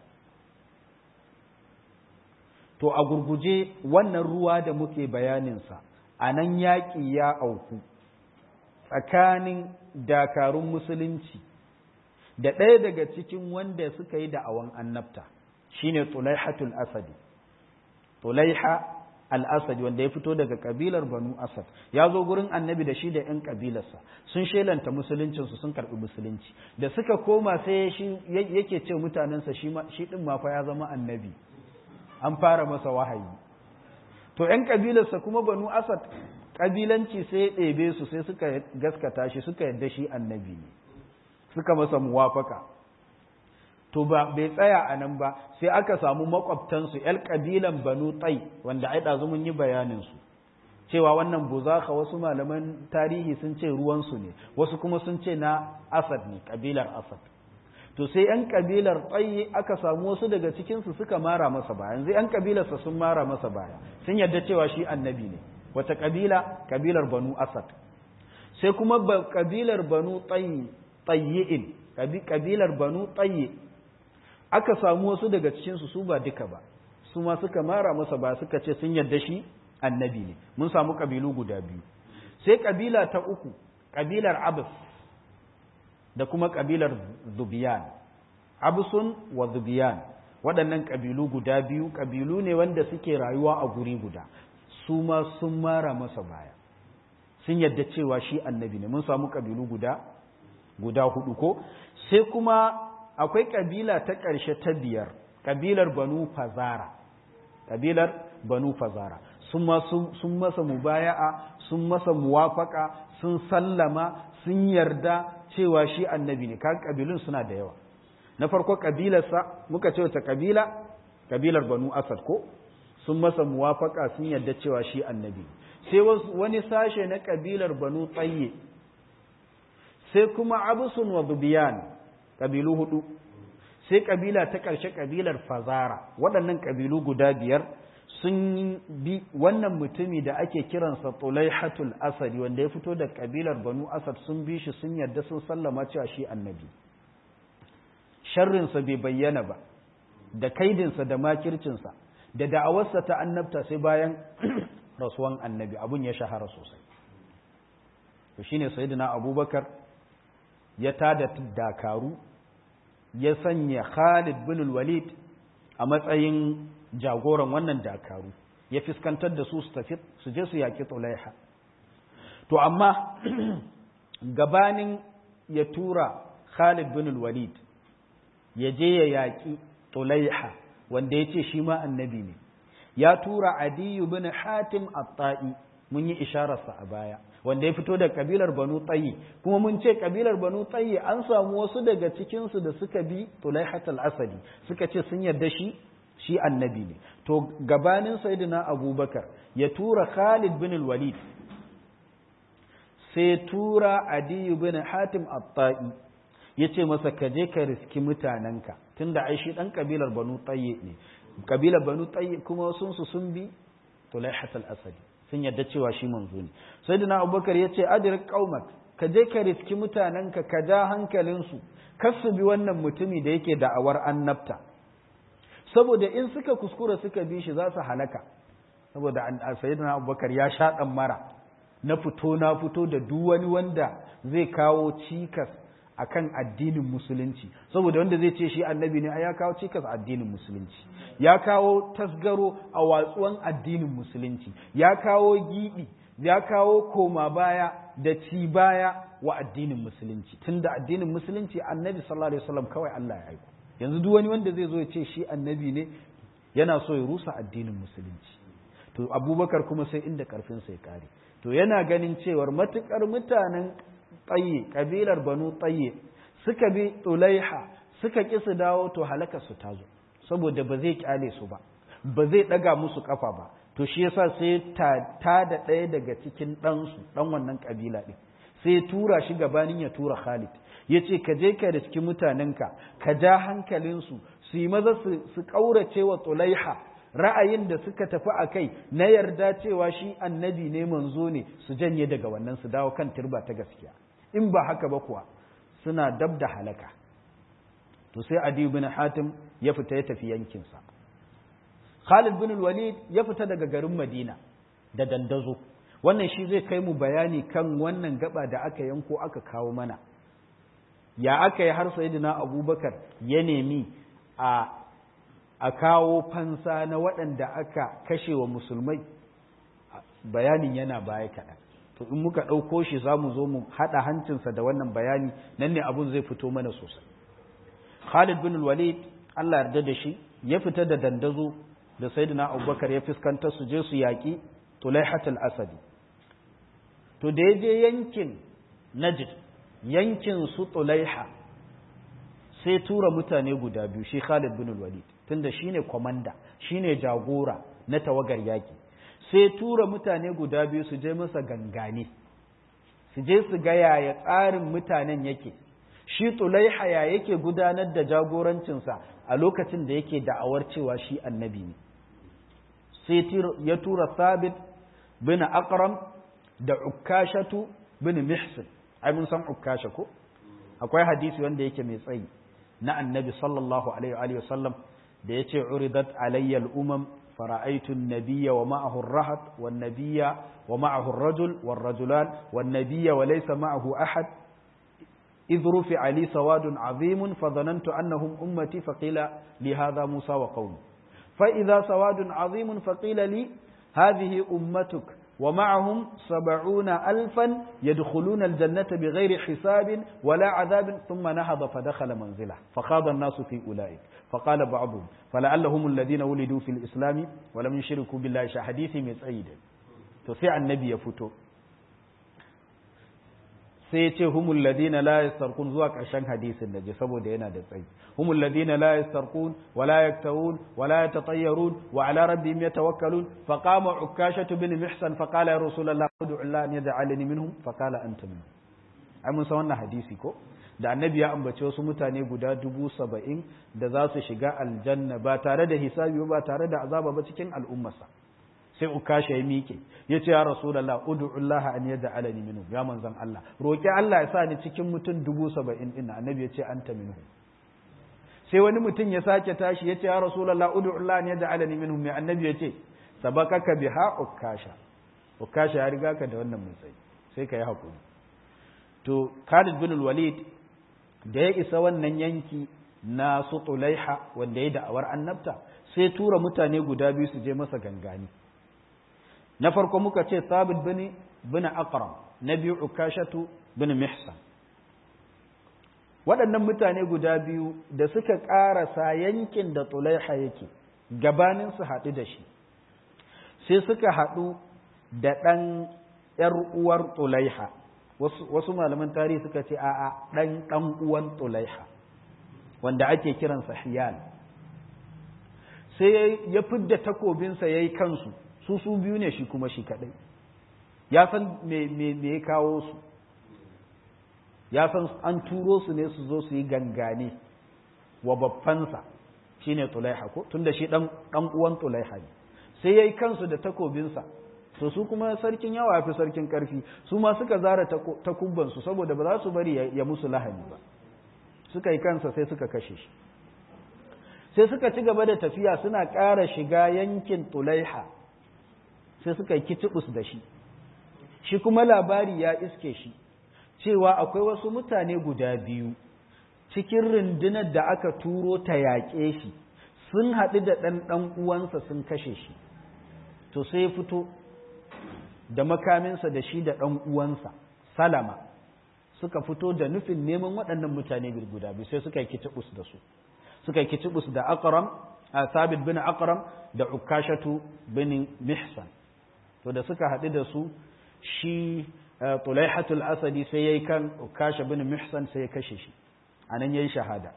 to a gurguje wannan ruwa da muke bayaninsa a nan yaƙi ya auku tsakanin dakarun musulunci da ɗaya daga cikin wanda suka yi da'awan annabta shine tulaihatul asadi tulaiha al-asadi wanda ya fito daga kabilar banu asad ya zo gurin annabi da shi da yan kabilarsa sun shelanta musuluncinsu sun karɓi musulunci da suka koma sai shi yake ce mutanensa shi ɗin ma fa ya zama annabi an fara masa wahayi to yan kabilarsa kuma banu asad kabilanci sai ya ɗebe su sai suka gaskata shi suka yadda shi annabi ne suka masa muwafaka to ba bai tsaya a nan ba sai aka samu makwabtansu ‘yar ƙabilan banu tsai wanda ai ɗazu mun yi bayaninsu cewa wannan buzaka wasu malaman tarihi sun ce ruwansu ne wasu kuma sun ce na asad ne ƙabilar asad to sai ‘yan ƙabilar tsai aka samu wasu daga cikinsu suka mara masa baya yanzu ‘yan ƙabilarsa sun mara masa baya sun yarda cewa shi annabi ne wata ƙabila ƙabilar banu asad sai kuma ƙabilar banu tsayi'in ƙabilar banu tsayi aka samu wasu daga cikinsu su ba duka ba su ma suka mara masa ba suka ce sun yarda shi annabi ne mun samu ƙabilu guda biyu sai ƙabila ta uku ƙabilar abus da kuma ƙabilar zubiyan abusun wa zubiyan waɗannan ƙabilu guda biyu ƙabilu ne wanda suke rayuwa a guri guda su ma sun mara masa baya sun yadda cewa shi annabi ne mun samu kabilu guda guda hudu ko sai kuma akwai kabila ta ƙarshe ta biyar kabilar banu fazara kabilar banu fazara sun masa mubaya'a sun masa muwafaka sun sallama sun yarda cewa shi annabi ne kan kabilun suna da yawa na farko kabilarsa muka ce wata kabila kabilar banu asad ko sun masa muwafaka sun yarda cewa shi annabi sai wani sashe na kabilar banu tsaye sai kuma abusun wa biyan kabilu hudu sai kabila ta ƙarshe kabilar fazara waɗannan kabilu guda biyar sun bi wannan mutumi da ake kiransa tulaihatul asadi wanda ya fito da kabilar banu asad sun bi shi sun yarda sun sallama cewa shi annabi sharrinsa bai bayyana ba da kaidinsa da makircinsa da da'awarsa ta annabta sai bayan rasuwan annabi abun ya shahara sosai to shine sayyidina abubakar ya tada dakaru ya sanya khalid bin walid a matsayin jagoran wannan dakaru ya fiskantar da su su tafi su je su yaƙi tulaiha to amma gabanin ya tura khalid bin walid ya je ya yaƙi tulaiha wanda ya ce shi ma annabi ne ya tura adiyu bin hatim at-ta'i mun yi ishararsa a baya wanda ya fito da kabilar banu tsayi kuma mun ce kabilar banu tsayi an samu wasu daga cikinsu da suka bi tulaihat al-asadi suka ce sun yarda shi shi annabi ne to gabanin sayyidina abubakar ya tura khalid bin walid sai tura adiyu bin hatim at-ta'i ya ce masa ka je ka riski mutanenka tunda ai shi dan kabilar banu tsaye ne kabilar banu tsaye kuma sun su sun bi tulaihat al-asadi sun yadda cewa shi manzo ne sayyidina abubakar ya ce adrik qaumak ka je ka riski mutanenka ka ja hankalinsu kar su bi wannan mutumi da yake da'awar annabta saboda in suka kuskura suka bi shi za su halaka saboda sayyidina abubakar ya sha dan mara na fito na fito da duk wani wanda zai kawo cikas akan addinin musulunci saboda wanda zai ce shi annabi ne ya kawo cikas addinin musulunci ya kawo tasgaro a watsuwan addinin musulunci ya kawo giɓi ya kawo koma baya da ci baya wa addinin musulunci tunda addinin musulunci annabi sallallahu alaihi wasallam kawai Allah ya aiko yanzu duk wani wanda zai zo ya ce shi annabi ne yana so ya rusa addinin musulunci to abubakar kuma sai inda karfinsa ya kare to yana ganin cewar matukar mutanen tsaye kabilar banu tsaye suka bi tsulaiha suka ƙi su dawo to halaka su tazo saboda ba zai kyale su ba ba zai ɗaga musu ƙafa ba to shi yasa sai ta da ɗaya daga cikin ɗansu ɗan wannan ƙabila ɗin sai ya tura shi gabanin ya tura Khalid ya ce ka je ka riski mutanenka ka ja hankalinsu su yi maza su ƙaurace wa tsulaiha ra'ayin da suka tafi a kai na yarda cewa shi annabi ne manzo ne su janye daga wannan su dawo kan turba ta gaskiya in ba haka ba kuwa suna dab da halaka to sai adi bin hatim ya fita ya tafi yankinsa khalid bin walid ya fita daga garin madina da dandazo wannan shi zai kai mu bayani kan wannan gaba da aka yanko aka kawo mana ya aka yi har sayyidina abubakar ya nemi a a kawo fansa na waɗanda aka kashe wa musulmai bayanin yana baya kaɗan to in muka ɗauko shi za mu zo mu haɗa hancinsa da wannan bayani nan ne abun zai fito mana sosai khalid bin walid allah yarda da shi ya fita da dandazo da sayyidina abubakar ya fuskanta su je su yaƙi tulaihatul asadi to da ya je yankin najd yankin su tulaiha sai tura mutane guda biyu shi khalid bin walid tunda shine komanda shine jagora na tawagar yaki sai tura mutane guda biyu su je masa gangane su je su ga yaya tsarin mutanen yake shi tulaiha ya yake gudanar da jagorancinsa a lokacin da yake da'awar cewa shi annabi ne sai ya tura sabit bin akram da ukashatu bin mihsin ai mun san ukasha ko akwai hadisi wanda yake mai tsayi na annabi sallallahu alaihi wa sallam da ya ce uridat alayyal umam fara'aitu nabiyya wa ma'ahu rahat wa nabiyya wa ma'ahu rajul wa rajulan wa nabiyya wa laysa ma'ahu ahad إذ رفع لي سواد عظيم فظننت أنهم أمتي فقيل لي هذا موسى وقومه فإذا سواد عظيم فقيل لي هذه أمتك wa ma'ahum sab'una alfan yadkhuluna aljannata bighairi hisabin wala adhabin thumma nahada fa dakhala manzila fa khada an-nasu fi ulaik fa qala ba'dhum fala'allahum alladhina wulidu fil islam wa lam yushriku billahi sha hadisi mai tsayi to sai annabi ya fito sai ya ce humul ladina la yastarqun zuwa ƙarshen hadisin da je saboda yana da tsayi humul ladina la yastarqun wa la yaktawun wa la yatatayyarun wa ala rabbihim yatawakkalun fa qama ukashatu bin mihsan fa qala ya rasulullah ud'u Allah an yaj'alani minhum fa qala anta minhum ai mun san wannan hadisi ko da annabi ya ambace wasu mutane guda dubu saba'in da za su shiga aljanna ba tare da hisabi ba tare da azaba ba cikin al'ummarsa sai ukasha ya miƙe ya ce ya rasulallah ud'ullah an yaj'alani minhu ya manzon Allah roki Allah ya sa ni cikin mutum dubu saba'in din annabi ya ce anta minhu sai wani mutum ya sake tashi ya ce ya rasulallah ud'ullah an yaj'alani minhu mai annabi ya ce sabakaka biha ukasha ukasha ya riga ka da wannan matsayi sai ka yi hakuri to Khalid bin Walid da ya isa wannan yanki na su Tulaiha wanda ya da'awar annabta sai tura mutane guda biyu su je masa gangani na farko muka ce sabit bin bin aqram na biyu ukashatu bin mihsan waɗannan mutane guda biyu da suka ƙarasa yankin da tulaiha yake gabanin su haɗu da shi sai suka haɗu da ɗan ‘yar uwar tulaiha wasu malaman tarihi suka ce a'a ɗan ɗan uwan tulaiha wanda ake kiransa hiyal sai ya fidda takobinsa ya yi kansu su su biyu ne shi kuma shi kaɗai ya san me ya kawo su ya san an turo su ne su zo su yi gangane wa babbansa shi ne tulaiha ko tun da shi ɗan uwan tulaiha ne sai ya yi kansu da takobinsa to su kuma sarkin yawa ya fi sarkin ƙarfi su ma suka zara takubbansu saboda ba za su bari ya musu lahani ba suka yi kansa sai suka kashe shi sai suka ci gaba da tafiya suna ƙara shiga yankin tulaiha sai suka yi kitibus da shi shi kuma labari ya iske shi cewa akwai wasu mutane guda biyu cikin rundunar da aka turo ta yaƙe shi sun haɗu da ɗan ɗan uwansa sun kashe shi to sai ya fito da makaminsa da shi da ɗan uwansa salama suka fito da nufin neman waɗannan mutane guda biyu sai suka yi kitibus da su suka yi kitibus da akram a sabit bin akram da ukashatu bin mihsan to da suka haɗu da su shi tulaihatul asadi sai ya yi kan ukasha bin mihsan sai ya kashe shi a nan ya yi shahada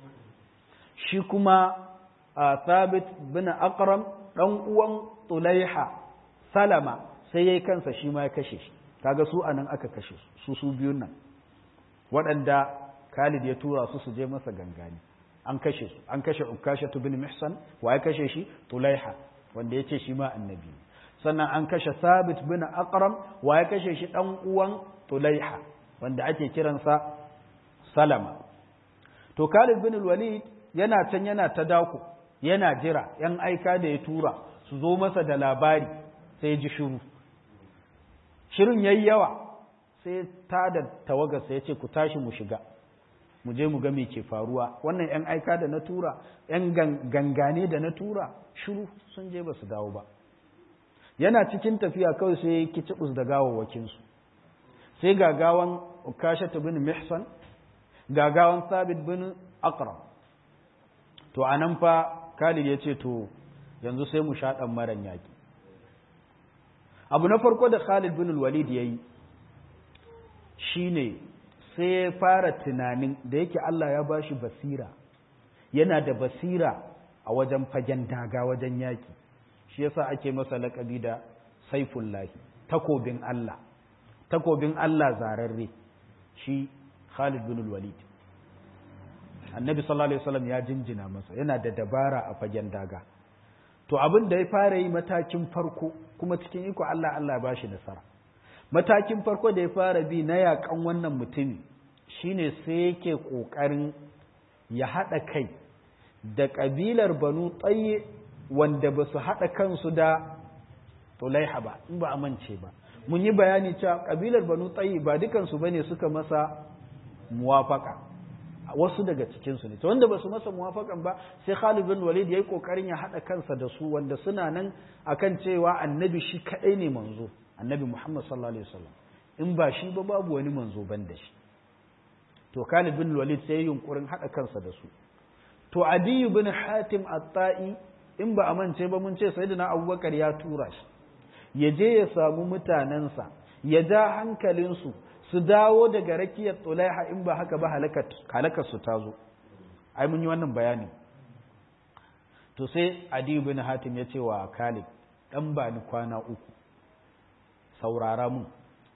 shi kuma sabit bin akram ɗan uwan tulaiha salama sai ya yi kansa shi ma ya kashe shi kaga su a nan aka kashe su su biyun nan waɗanda khalid ya tura su su je masa gangani an kashe su an kashe ukashatu bin mihsan wa ya kashe shi tulaiha wanda ya ce shi ma annabi sannan an kashe sabit bin aqram wa ya kashe shi dan uwan tulaiha wanda ake kiransa salama to khalid bin walid yana can yana ta dako yana jira yan aika da ya tura su zo masa da labari sai ji shiru shirin yayi yawa sai ta da tawagarsa ya ce ku tashi mu shiga mu je mu ga me ke faruwa wannan yan aika da na tura yan gangane da na tura shiru sun je ba su dawo ba yana cikin tafiya kawai sai ya kicibus da gawawwakinsu sai gagawan ukashatu bin mihsan gagawan sabit bin akram to a nan fa khalid ya ce to yanzu sai mu sha ɗan maran yaƙi abu na farko da khalid bin walid ya yi shi ne sai ya fara tunanin da yake allah ya bashi basira yana da basira a wajen fagen daga wajen yaƙi shi yasa ake masa laƙabi da saifullahi takobin Allah takobin Allah zararre shi Khalid bin Walid Annabi sallallahu alaihi wasallam ya jinjina masa yana da dabara a fagen daga to abin da ya fara yi matakin farko kuma cikin iko Allah Allah ya bashi nasara matakin farko da ya fara bi na yakan wannan mutumi shine sai yake kokarin ya hada kai da kabilar Banu Tayy wanda ba su haɗa kansu da tulaiha ba in ba a mance ba mun yi bayani cewa ƙabilar banu tsayi ba dukansu ba ne suka masa muwafaka wasu daga cikinsu ne to wanda ba su masa muwafakan ba sai Khalid bin Walid yayi kokarin ya haɗa kansa da su wanda suna nan akan cewa annabi shi kaɗai ne manzo annabi Muhammad sallallahu alaihi wasallam in ba shi ba babu wani manzo ban da shi to Khalid bin Walid sai yunkurin hada kansa da su to Adi bin Hatim at-Ta'i in ba amince ba mun ce sayyidina Abubakar ya tura shi ya je ya samu mutanensa ya ja hankalinsu su dawo daga rakiyar Tulaiha in ba haka ba halakar su ta zo ai mun yi wannan bayani to sai Adi bin Hatim ya ce wa Khalid dan ba ni kwana uku saurara mun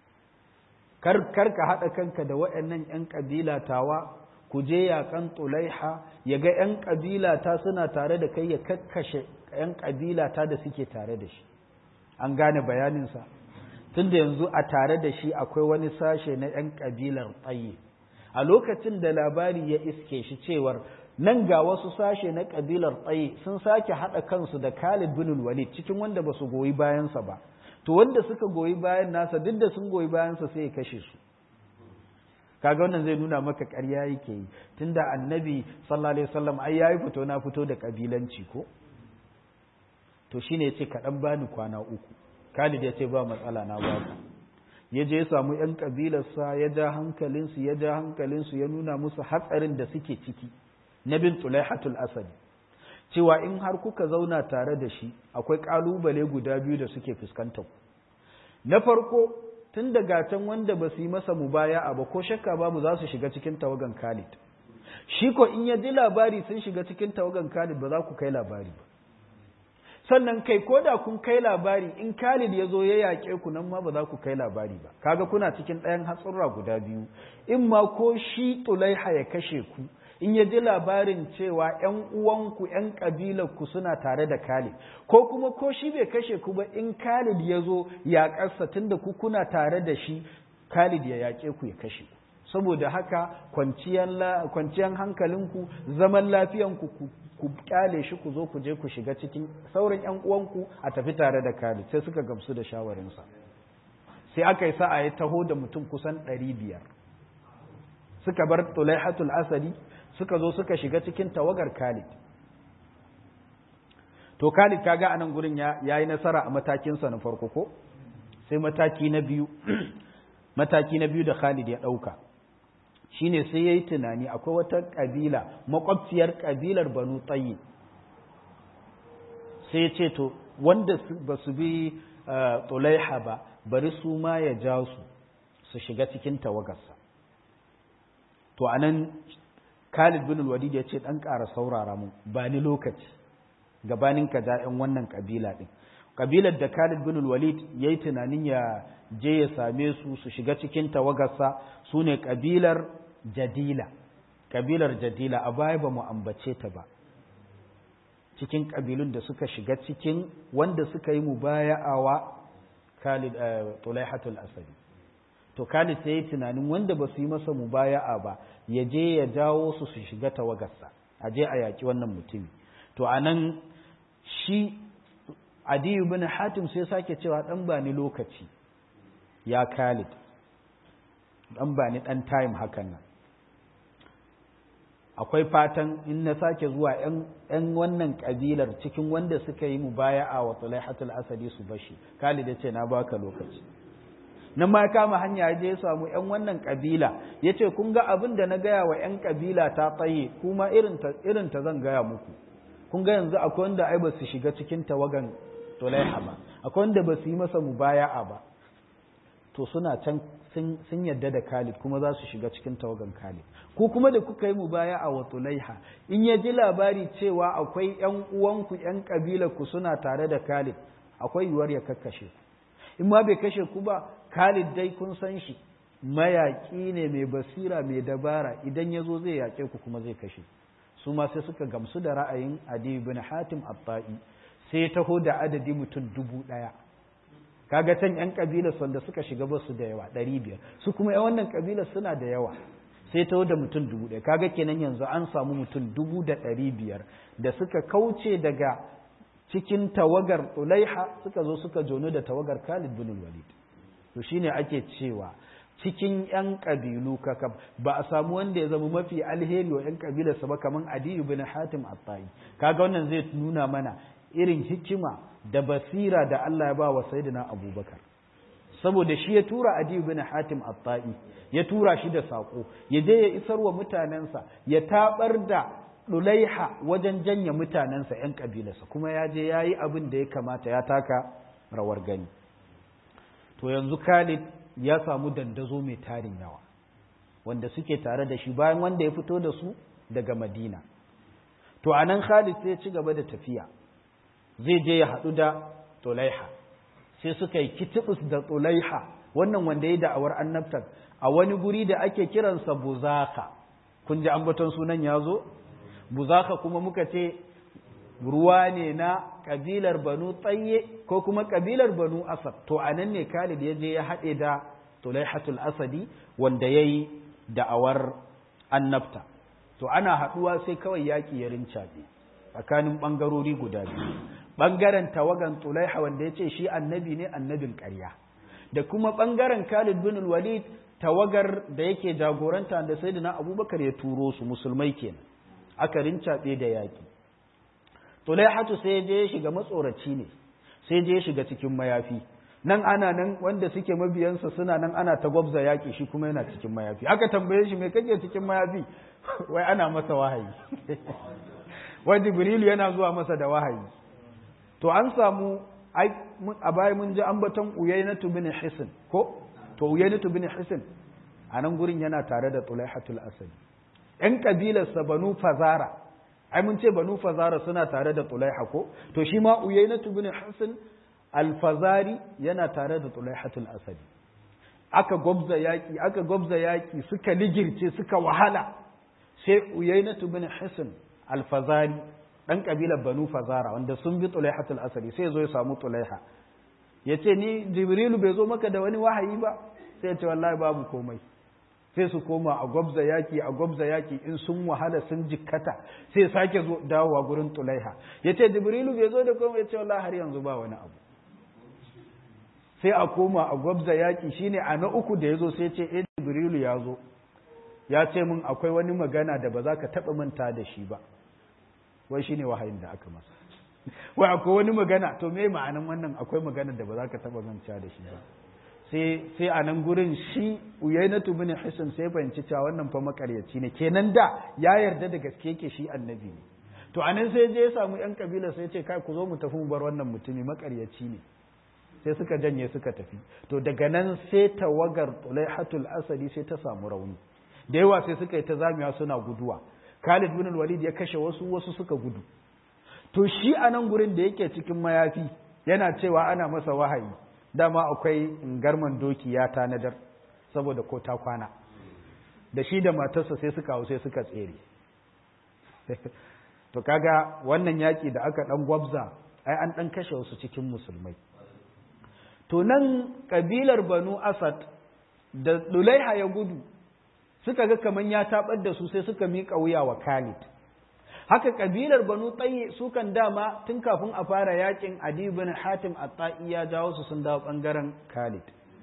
kar ka haɗa kanka da waɗannan 'yan ƙabila tawa ku je yaƙan tulaiha ya ga 'yan ƙabila ta suna tare da kai ya kakkashe 'yan ƙabila ta da suke tare da shi an gane bayaninsa tun da yanzu a tare da shi akwai wani sashe na 'yan ƙabilar tsaye a lokacin da labari ya iske shi cewar nan ga wasu sashe na ƙabilar tsaye sun sake haɗa kansu da Khalid bin Walid cikin wanda ba su goyi bayansa ba to wanda suka goyi bayan nasa duk da sun goyi bayansa sai ya kashe su kaga wannan zai nuna maka ƙarya yake yi tunda annabi sallallahu alaihi wasallam ai yayi fito na fito da kabilanci ko to shine yace ka dan bani kwana uku Khalid yace ba matsala na ba ku ya je ya samu yan kabilarsa ya ja hankalinsu ya ja hankalinsu ya nuna musu hatsarin da suke ciki na bin tulaihatul asadi cewa in har kuka zauna tare da shi akwai ƙalubale guda biyu da suke fuskantar ku na farko tun daga can wanda ba su yi masa mubaya'a ba ko shakka babu za su shiga cikin tawagan Khalid shi ko in ya ji labari sun shiga cikin tawagan Khalid ba za ku kai labari ba sannan kai ko da kun kai labari in Khalid ya zo ya yaƙe ku nan ma ba za ku kai labari ba kaga kuna cikin ɗayan hatsurra guda biyu in ma ko shi Tulaiha ya kashe ku in ya ji labarin cewa ‘yan uwanku ‘yan ƙabilarku suna tare da Khalid, ko kuma ko shi bai kashe ku ba in Khalid ya zo yaƙarsa tun da ku kuna tare da shi, Khalid ya yaƙe ku ya kashe ku. Saboda haka kwanciyar hankalinku, zaman lafiyanku ku ƙyale shi ku zo ku je ku shiga cikin sauran ‘yan uwanku a tafi tare da Khalid, sai suka gamsu da shawarinsa. Sai aka yi sa'a ya taho da mutum kusan ɗari biyar. Suka bar Tulaihatul Asadi, suka zo suka shiga cikin tawagar Khalid. To Khalid kaga anan gurin ya yi nasara a matakinsa na farko ko? Sai mataki na biyu, mataki na biyu da Khalid ya ɗauka. Shi ne sai ya yi tunani akwai wata ƙabila, makwabciyar ƙabilar Banu Tsayi. Sai ya ce to, wanda ba su bi Tulaiha ba, bari su ma ya ja su, su shiga cikin tawagarsa. To anan Khalid bin Walid ya ce dan ƙara saurara mu ba ni lokaci gabanin ka ja ƴan wannan kabila din kabilar da Khalid bin Walid yayi tunanin ya je ya same su su shiga cikin tawagarsa sune kabilar Jadila kabilar Jadila a baya ba mu ambace ta ba cikin kabilun da suka shiga cikin wanda suka yi mubaya'awa Khalid Tulaihatul Asadi to Khalid sai yi tunanin wanda ba su yi masa mubaya'a ba ya je ya jawo su su shiga tawagarsa a je a yaƙi wannan mutumi to a nan shi adiyu bin hatim sai sake cewa ɗan ba ni lokaci ya Khalid ɗan ba ni ɗan time hakan nan akwai fatan in na sake zuwa ‘yan wannan ƙabilar cikin wanda suka yi mubaya'a wa Tulaihatul Asadi su bashi Khalid ya ce na baka lokaci nan ma kama hanya je ya samu ‘yan wannan ƙabila ya ce kun ga abin da na gaya wa ‘yan ƙabila ta tsaye kuma irin ta zan gaya muku kun ga yanzu akwai wanda ai ba su shiga cikin tawagan tulaiha ba akwai wanda ba su yi masa mubaya'a ba to suna can sun yadda da Khalid kuma za su shiga cikin tawagan Khalid ko kuma da kuka yi mubaya'a wa tulaiha in ya ji labari cewa akwai ‘yan uwanku ‘yan ƙabilar ku suna tare da Khalid akwai yiwuwar ya kakkashe ku in ma bai kashe ku ba Khalid dai kun san shi mayaƙi ne mai basira mai dabara idan ya zo zai yaƙe ku kuma zai kashe su ma sai suka gamsu da ra'ayin Adi bin Hatim Abba'i sai ya taho da adadi mutum dubu ɗaya kaga can yan kabilar wanda suka shiga ba su da yawa ɗari biyar su kuma yan wannan kabilar suna da yawa sai taho da mutum dubu ɗaya kaga kenan yanzu an samu mutum dubu da ɗari biyar da suka kauce daga cikin tawagar Ulaiha suka zo suka jono da tawagar Khalid bin Walid to shine ake cewa cikin ‘yan ƙabilu kakab ba a samu wanda ya zama mafi alheri wa ‘yan ƙabilarsa ba kamar Adiyu bin Hatim Attai kaga wannan zai nuna mana irin hikima da basira da Allah ya ba wa Sayyidina Abubakar saboda shi ya tura adi bin hatim at-ta'i ya tura shi da sako ya je ya isar wa mutanensa ya tabar da dulaiha wajen janye mutanensa yan kabilarsa kuma ya je ya yi abin da ya kamata ya taka rawar gani to yanzu Khalid ya samu dandazo mai tarin yawa wanda suke tare da shi bayan wanda ya fito da su daga Madina to anan Khalid sai ya ci gaba da tafiya zai je ya haɗu da Tulaiha sai suka yi kitibus da Tulaiha wannan wanda ya da'awar annabtar a wani guri da ake kiransa Buzaka kun ji ambaton sunan ya zo Buzaka kuma muka ce ruwa ne na kabilar Banu Tsaye ko kuma kabilar Banu Asad to anan ne Khalid ya je ya haɗe da Tulaihatul Asadi wanda ya yi da'awar annabta to ana haɗuwa sai kawai yaƙi ya rincaɓe tsakanin ɓangarori guda biyu ɓangaren tawagan tulaiha wanda ya ce shi annabi ne annabin ƙarya da kuma ɓangaren khalid bin walid tawagar da yake jagoranta da sai na abubakar ya turo su musulmai kenan aka rincaɓe da yaƙi tulaihatu sai je ya shiga matsoraci ne sai je ya shiga cikin mayafi nan ana nan wanda suke mabiyansa suna nan ana ta gwabza yaƙi shi kuma yana cikin mayafi aka tambaye shi me kake cikin mayafi wai ana masa wahayi wai jibrilu yana zuwa masa da wahayi to an samu a baya mun ji ambaton uyainatu bin hisin ko to uyainatu bin hisin a nan gurin yana tare da tulaihatul asadi yan kabilarsa banu fazara ai mun ce banu fazara suna tare da tulaiha ko to shi ma uyainatu bin hisin alfazari yana tare da tulaihatul asadi aka gwabza yaki aka gwabza yaki suka ligirce suka wahala sai uyainatu bin hisin alfazari dan kabilar banu fazara wanda sun bi tulaihatul asadi sai zo ya samu tulaiha ya ce ni jibrilu bai zo maka da wani wahayi ba sai ya ce wallahi babu komai sai su koma a gwabza yaki a gwabza yaki in sun wahala sun jikkata sai sake zo dawowa gurin tulaiha ya ce jibrilu bai zo da komai ya ce wallahi har yanzu ba wani abu sai a koma a gwabza yaki shine a na uku da ya zo sai ce eh jibrilu ya zo ya ce min akwai wani magana da ba za ka taɓa manta da shi ba wai shi ne wahayin da aka masa wai akwai wani magana to me ma'anan wannan akwai magana da ba za ka taɓa manta da shi ba sai a nan gurin shi uyainatu bin hisan sai fahimci cewa wannan fa makaryaci ne kenan da ya yarda da gaske yake shi annabi ne to a nan sai je ya samu yan kabila sai ce kai ku zo mu tafi mu bar wannan mutumi makaryaci ne sai suka janye suka tafi to daga nan sai tawagar tulaihatul asadi sai ta samu rauni da yawa sai suka yi ta zamiya suna guduwa Khalid bin Walid ya kashe wasu wasu suka gudu to shi a nan gurin da yake cikin mayafi yana cewa ana masa wahayi dama akwai garman doki ya tanadar saboda ko ta kwana da shi da matarsa sai suka hau sai suka tsere to kaga wannan yaki da aka dan gwabza ai an dan kashe wasu cikin musulmai to nan kabilar Banu Asad da Dulaiha ya gudu suka ga kaman ya tabar da su sai suka miƙa wuya wa Khalid haka kabilar Banu Tayyi su kan dama tun kafin a fara yakin Adi bin Hatim At-Ta'i ya jawo su sun dawo bangaren Khalid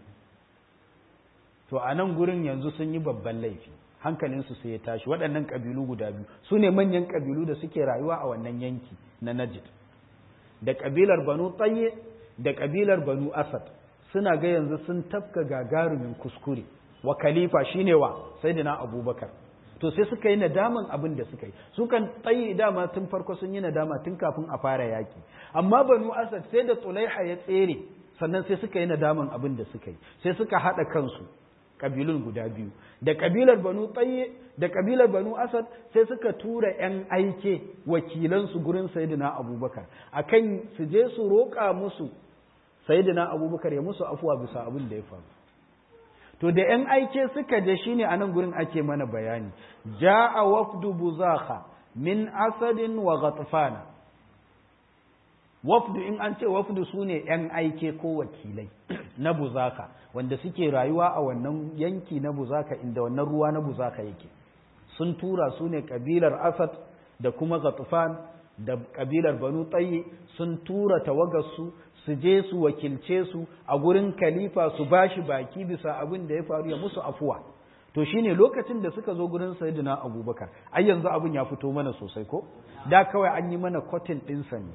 to a nan gurin yanzu sun yi babban laifi hankalin su sai ya tashi waɗannan kabilu guda biyu su ne manyan kabilu da suke rayuwa a wannan yanki na Najd da kabilar Banu Tayyi da kabilar Banu Asad suna ga yanzu sun tafka gagarumin kuskure wa khalifa shine wa sayyidina abubakar to sai suka yi nadaman abin da suka yi su kan tsayi dama tun farko sun yi nadama tun kafin a fara yaki amma banu asad sai da tsulaiha ya tsere sannan sai suka yi nadaman abin da suka yi sai suka haɗa kansu kabilun guda biyu da kabilar banu tsaye da kabilar banu asad sai suka tura yan aike wakilansu gurin sayyidina abubakar akan su je su roƙa musu sayyidina abubakar ya musu afuwa bisa abin da ya faru to da ‘yan aike suka je shi ne a nan gurin ake mana bayani, ja'a wafdu buzaka min asadin wa ghatfana wafdu in an ce wafdu su ne ‘yan aike ko wakilai na buzaka wanda suke rayuwa a wannan yanki na buzaka inda wannan ruwa na buzaka yake sun tura su ne ƙabilar asad da kuma ghatfan da ƙabilar banu tsaye sun tura tawagarsu su je su wakilce su a gurin khalifa su bashi baki bisa abin da ya faru ya musu afuwa to shine lokacin da suka zo gurin sayyidina abubakar ai yanzu abin ya fito mana sosai ko da kawai an yi mana kwatin ɗinsa ne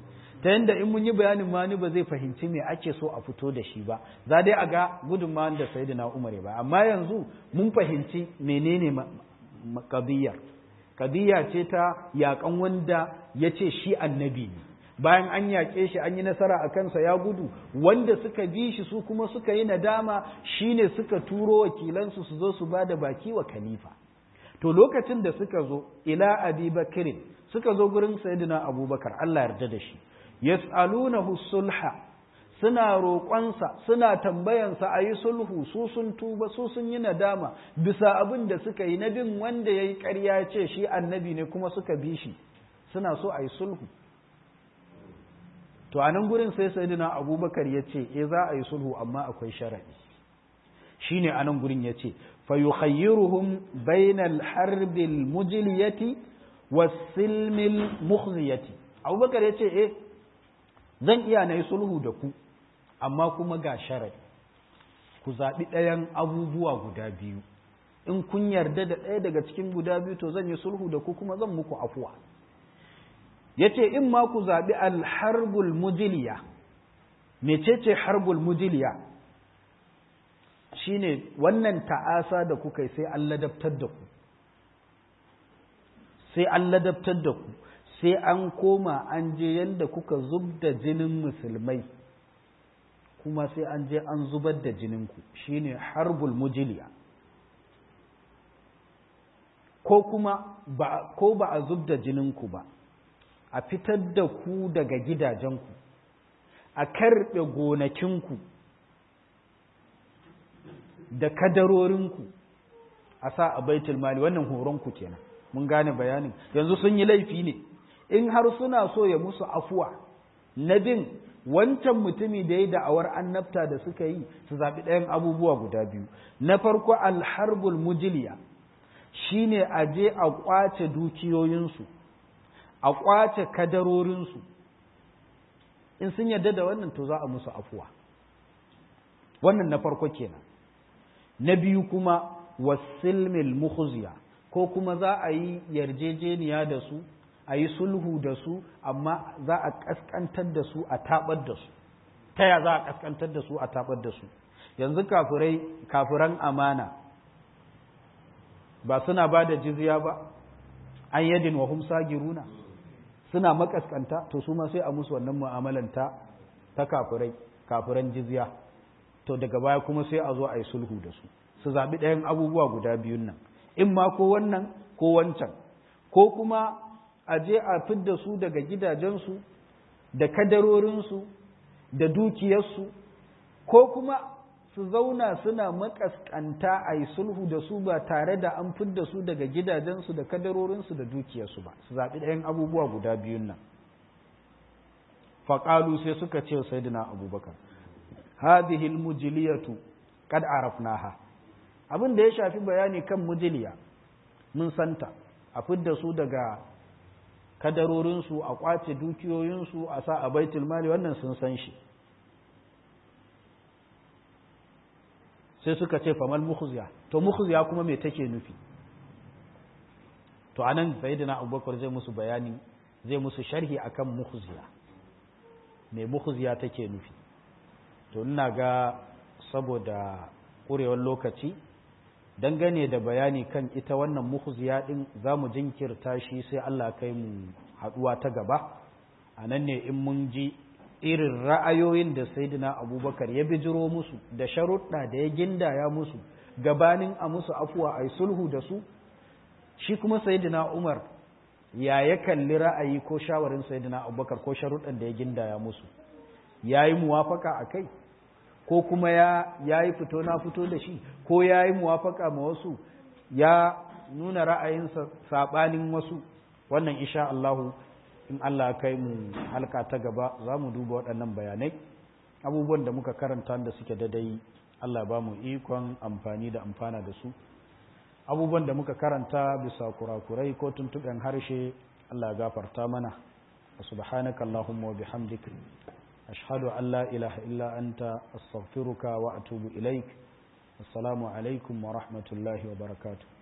ta yadda in mun yi bayanin ma ni ba zai fahimci me ake so a fito da shi ba za dai a ga gudunmawan da sayyidina umar ba amma yanzu mun fahimci menene kadiyar kadiyya ce ta yakan wanda ya ce shi annabi ne bayan an yaƙe shi an yi nasara a kansa ya gudu wanda suka bi shi su kuma suka yi nadama shine suka turo wakilansu su zo su ba da baki wa khalifa to lokacin da suka zo ila abi bakirin suka zo gurin sayyidina abubakar Allah yarda da shi yas'alunahu sulha suna roƙonsa suna tambayansa a yi sulhu su sun tuba su sun yi nadama bisa abin da suka yi na bin wanda ya yi ƙarya ce shi annabi ne kuma suka bi shi suna so a yi sulhu to a nan gurin sai sayyidina abubakar ya ce e za a yi sulhu amma akwai sharaɗi shine a nan gurin ya ce fayukhayyiruhum bainal harbil mujliyati wasilmil mukhziyati abubakar ya ce eh zan iya na yi sulhu da ku amma kuma ga sharaɗi ku zaɓi ɗayan abubuwa guda biyu in kun yarda da ɗaya daga cikin guda biyu to zan yi sulhu da ku kuma zan muku afuwa ya ce in ma ku zaɓi alharbul mujiliya mecece harbul mujiliya shine wannan ta'asa da kuka yi sai an ladabtar da ku sai an ladabtar da ku sai an koma an je yadda kuka zub da jinin musulmai kuma sai an je an zubar da jininku shine harbul mujiliya ko kuma ba ko ba a zub da jininku ba a fitar da ku daga gidajenku a karɓe gonakinku da kadarorinku a sa a baitul mali wannan horonku kenan mun gane bayanin yanzu sun yi laifi ne in har suna so ya musu afuwa na bin wancan mutumi da ya da'awar annabta da suka yi su zaɓi ɗayan abubuwa guda biyu na farko alharbul mujiliya shine a je a ƙwace dukiyoyinsu a ƙwace kadarorinsu in sun yarda da wannan to za a musu afuwa wannan na farko kenan na biyu kuma wasilmil mukhziya ko kuma za a yi yarjejeniya da su a yi sulhu da su amma za a ƙasƙantar da su a taɓar da su ta ya za a ƙasƙantar da su a taɓar da su yanzu kafirai kafiran amana ba suna ba da jizya ba an yadin wa hum sagiruna suna makaskanta to su ma sai a musu wannan mu'amalan ta ta kafirai kafiran jizya to daga baya kuma sai a zo a yi sulhu da su su zaɓi ɗayan abubuwa guda biyun nan in ma ko wannan ko wancan ko kuma a je a fidda su daga gidajensu da kadarorinsu da dukiyarsu ko kuma su zauna suna makaskanta a yi sulhu da su ba tare da an fidda su daga gidajensu da kadarorinsu da dukiyarsu ba su zaɓi ɗayan abubuwa guda biyun nan faƙalu sai suka ce sayyidina abubakar hadhihi almujliyatu qad arafnaha abin da ya shafi bayani kan mujliya mun santa a fidda su daga kadarorinsu a kwace dukiyoyinsu a sa a baitul mali wannan sun san shi sai suka ce famal mukhziya to mukhziya kuma me take nufi to anan sayyidina abubakar zai musu bayani zai musu sharhi akan mukhziya me mukhziya take nufi to ina ga saboda ƙurewar lokaci dangane da bayani kan ita wannan mukhziya din za mu jinkirta shi sai Allah kai mu haɗuwa ta gaba a nan ne in mun ji irin ra'ayoyin da saidina abubakar ya bijiro musu da sharuɗa da ya gindaya musu gabanin a musu afuwa a sulhu da su shi kuma saidina umar ya ya kalli ra'ayi ko shawarin saidina abubakar ko sharuɗan da ya gindaya musu ya yi muwafaka a kai ko kuma ya yi fito na fito da shi ko ya yi muwafaka ma wasu ya nuna ra'ayinsa saɓanin wasu wannan insha Allahu in Allah kai mu halka ta gaba za mu duba waɗannan bayanai abubuwan da muka karanta da suke dadai Allah ba mu ikon amfani da amfana da su abubuwan da muka karanta bisa kurakurai ko tuntuɓen harshe Allah gafarta mana subhanaka Allahumma wa bihamdika أشهد أن لا إله إلا أنت أستغفرك وأتوب إليك السلام عليكم ورحمة الله وبركاته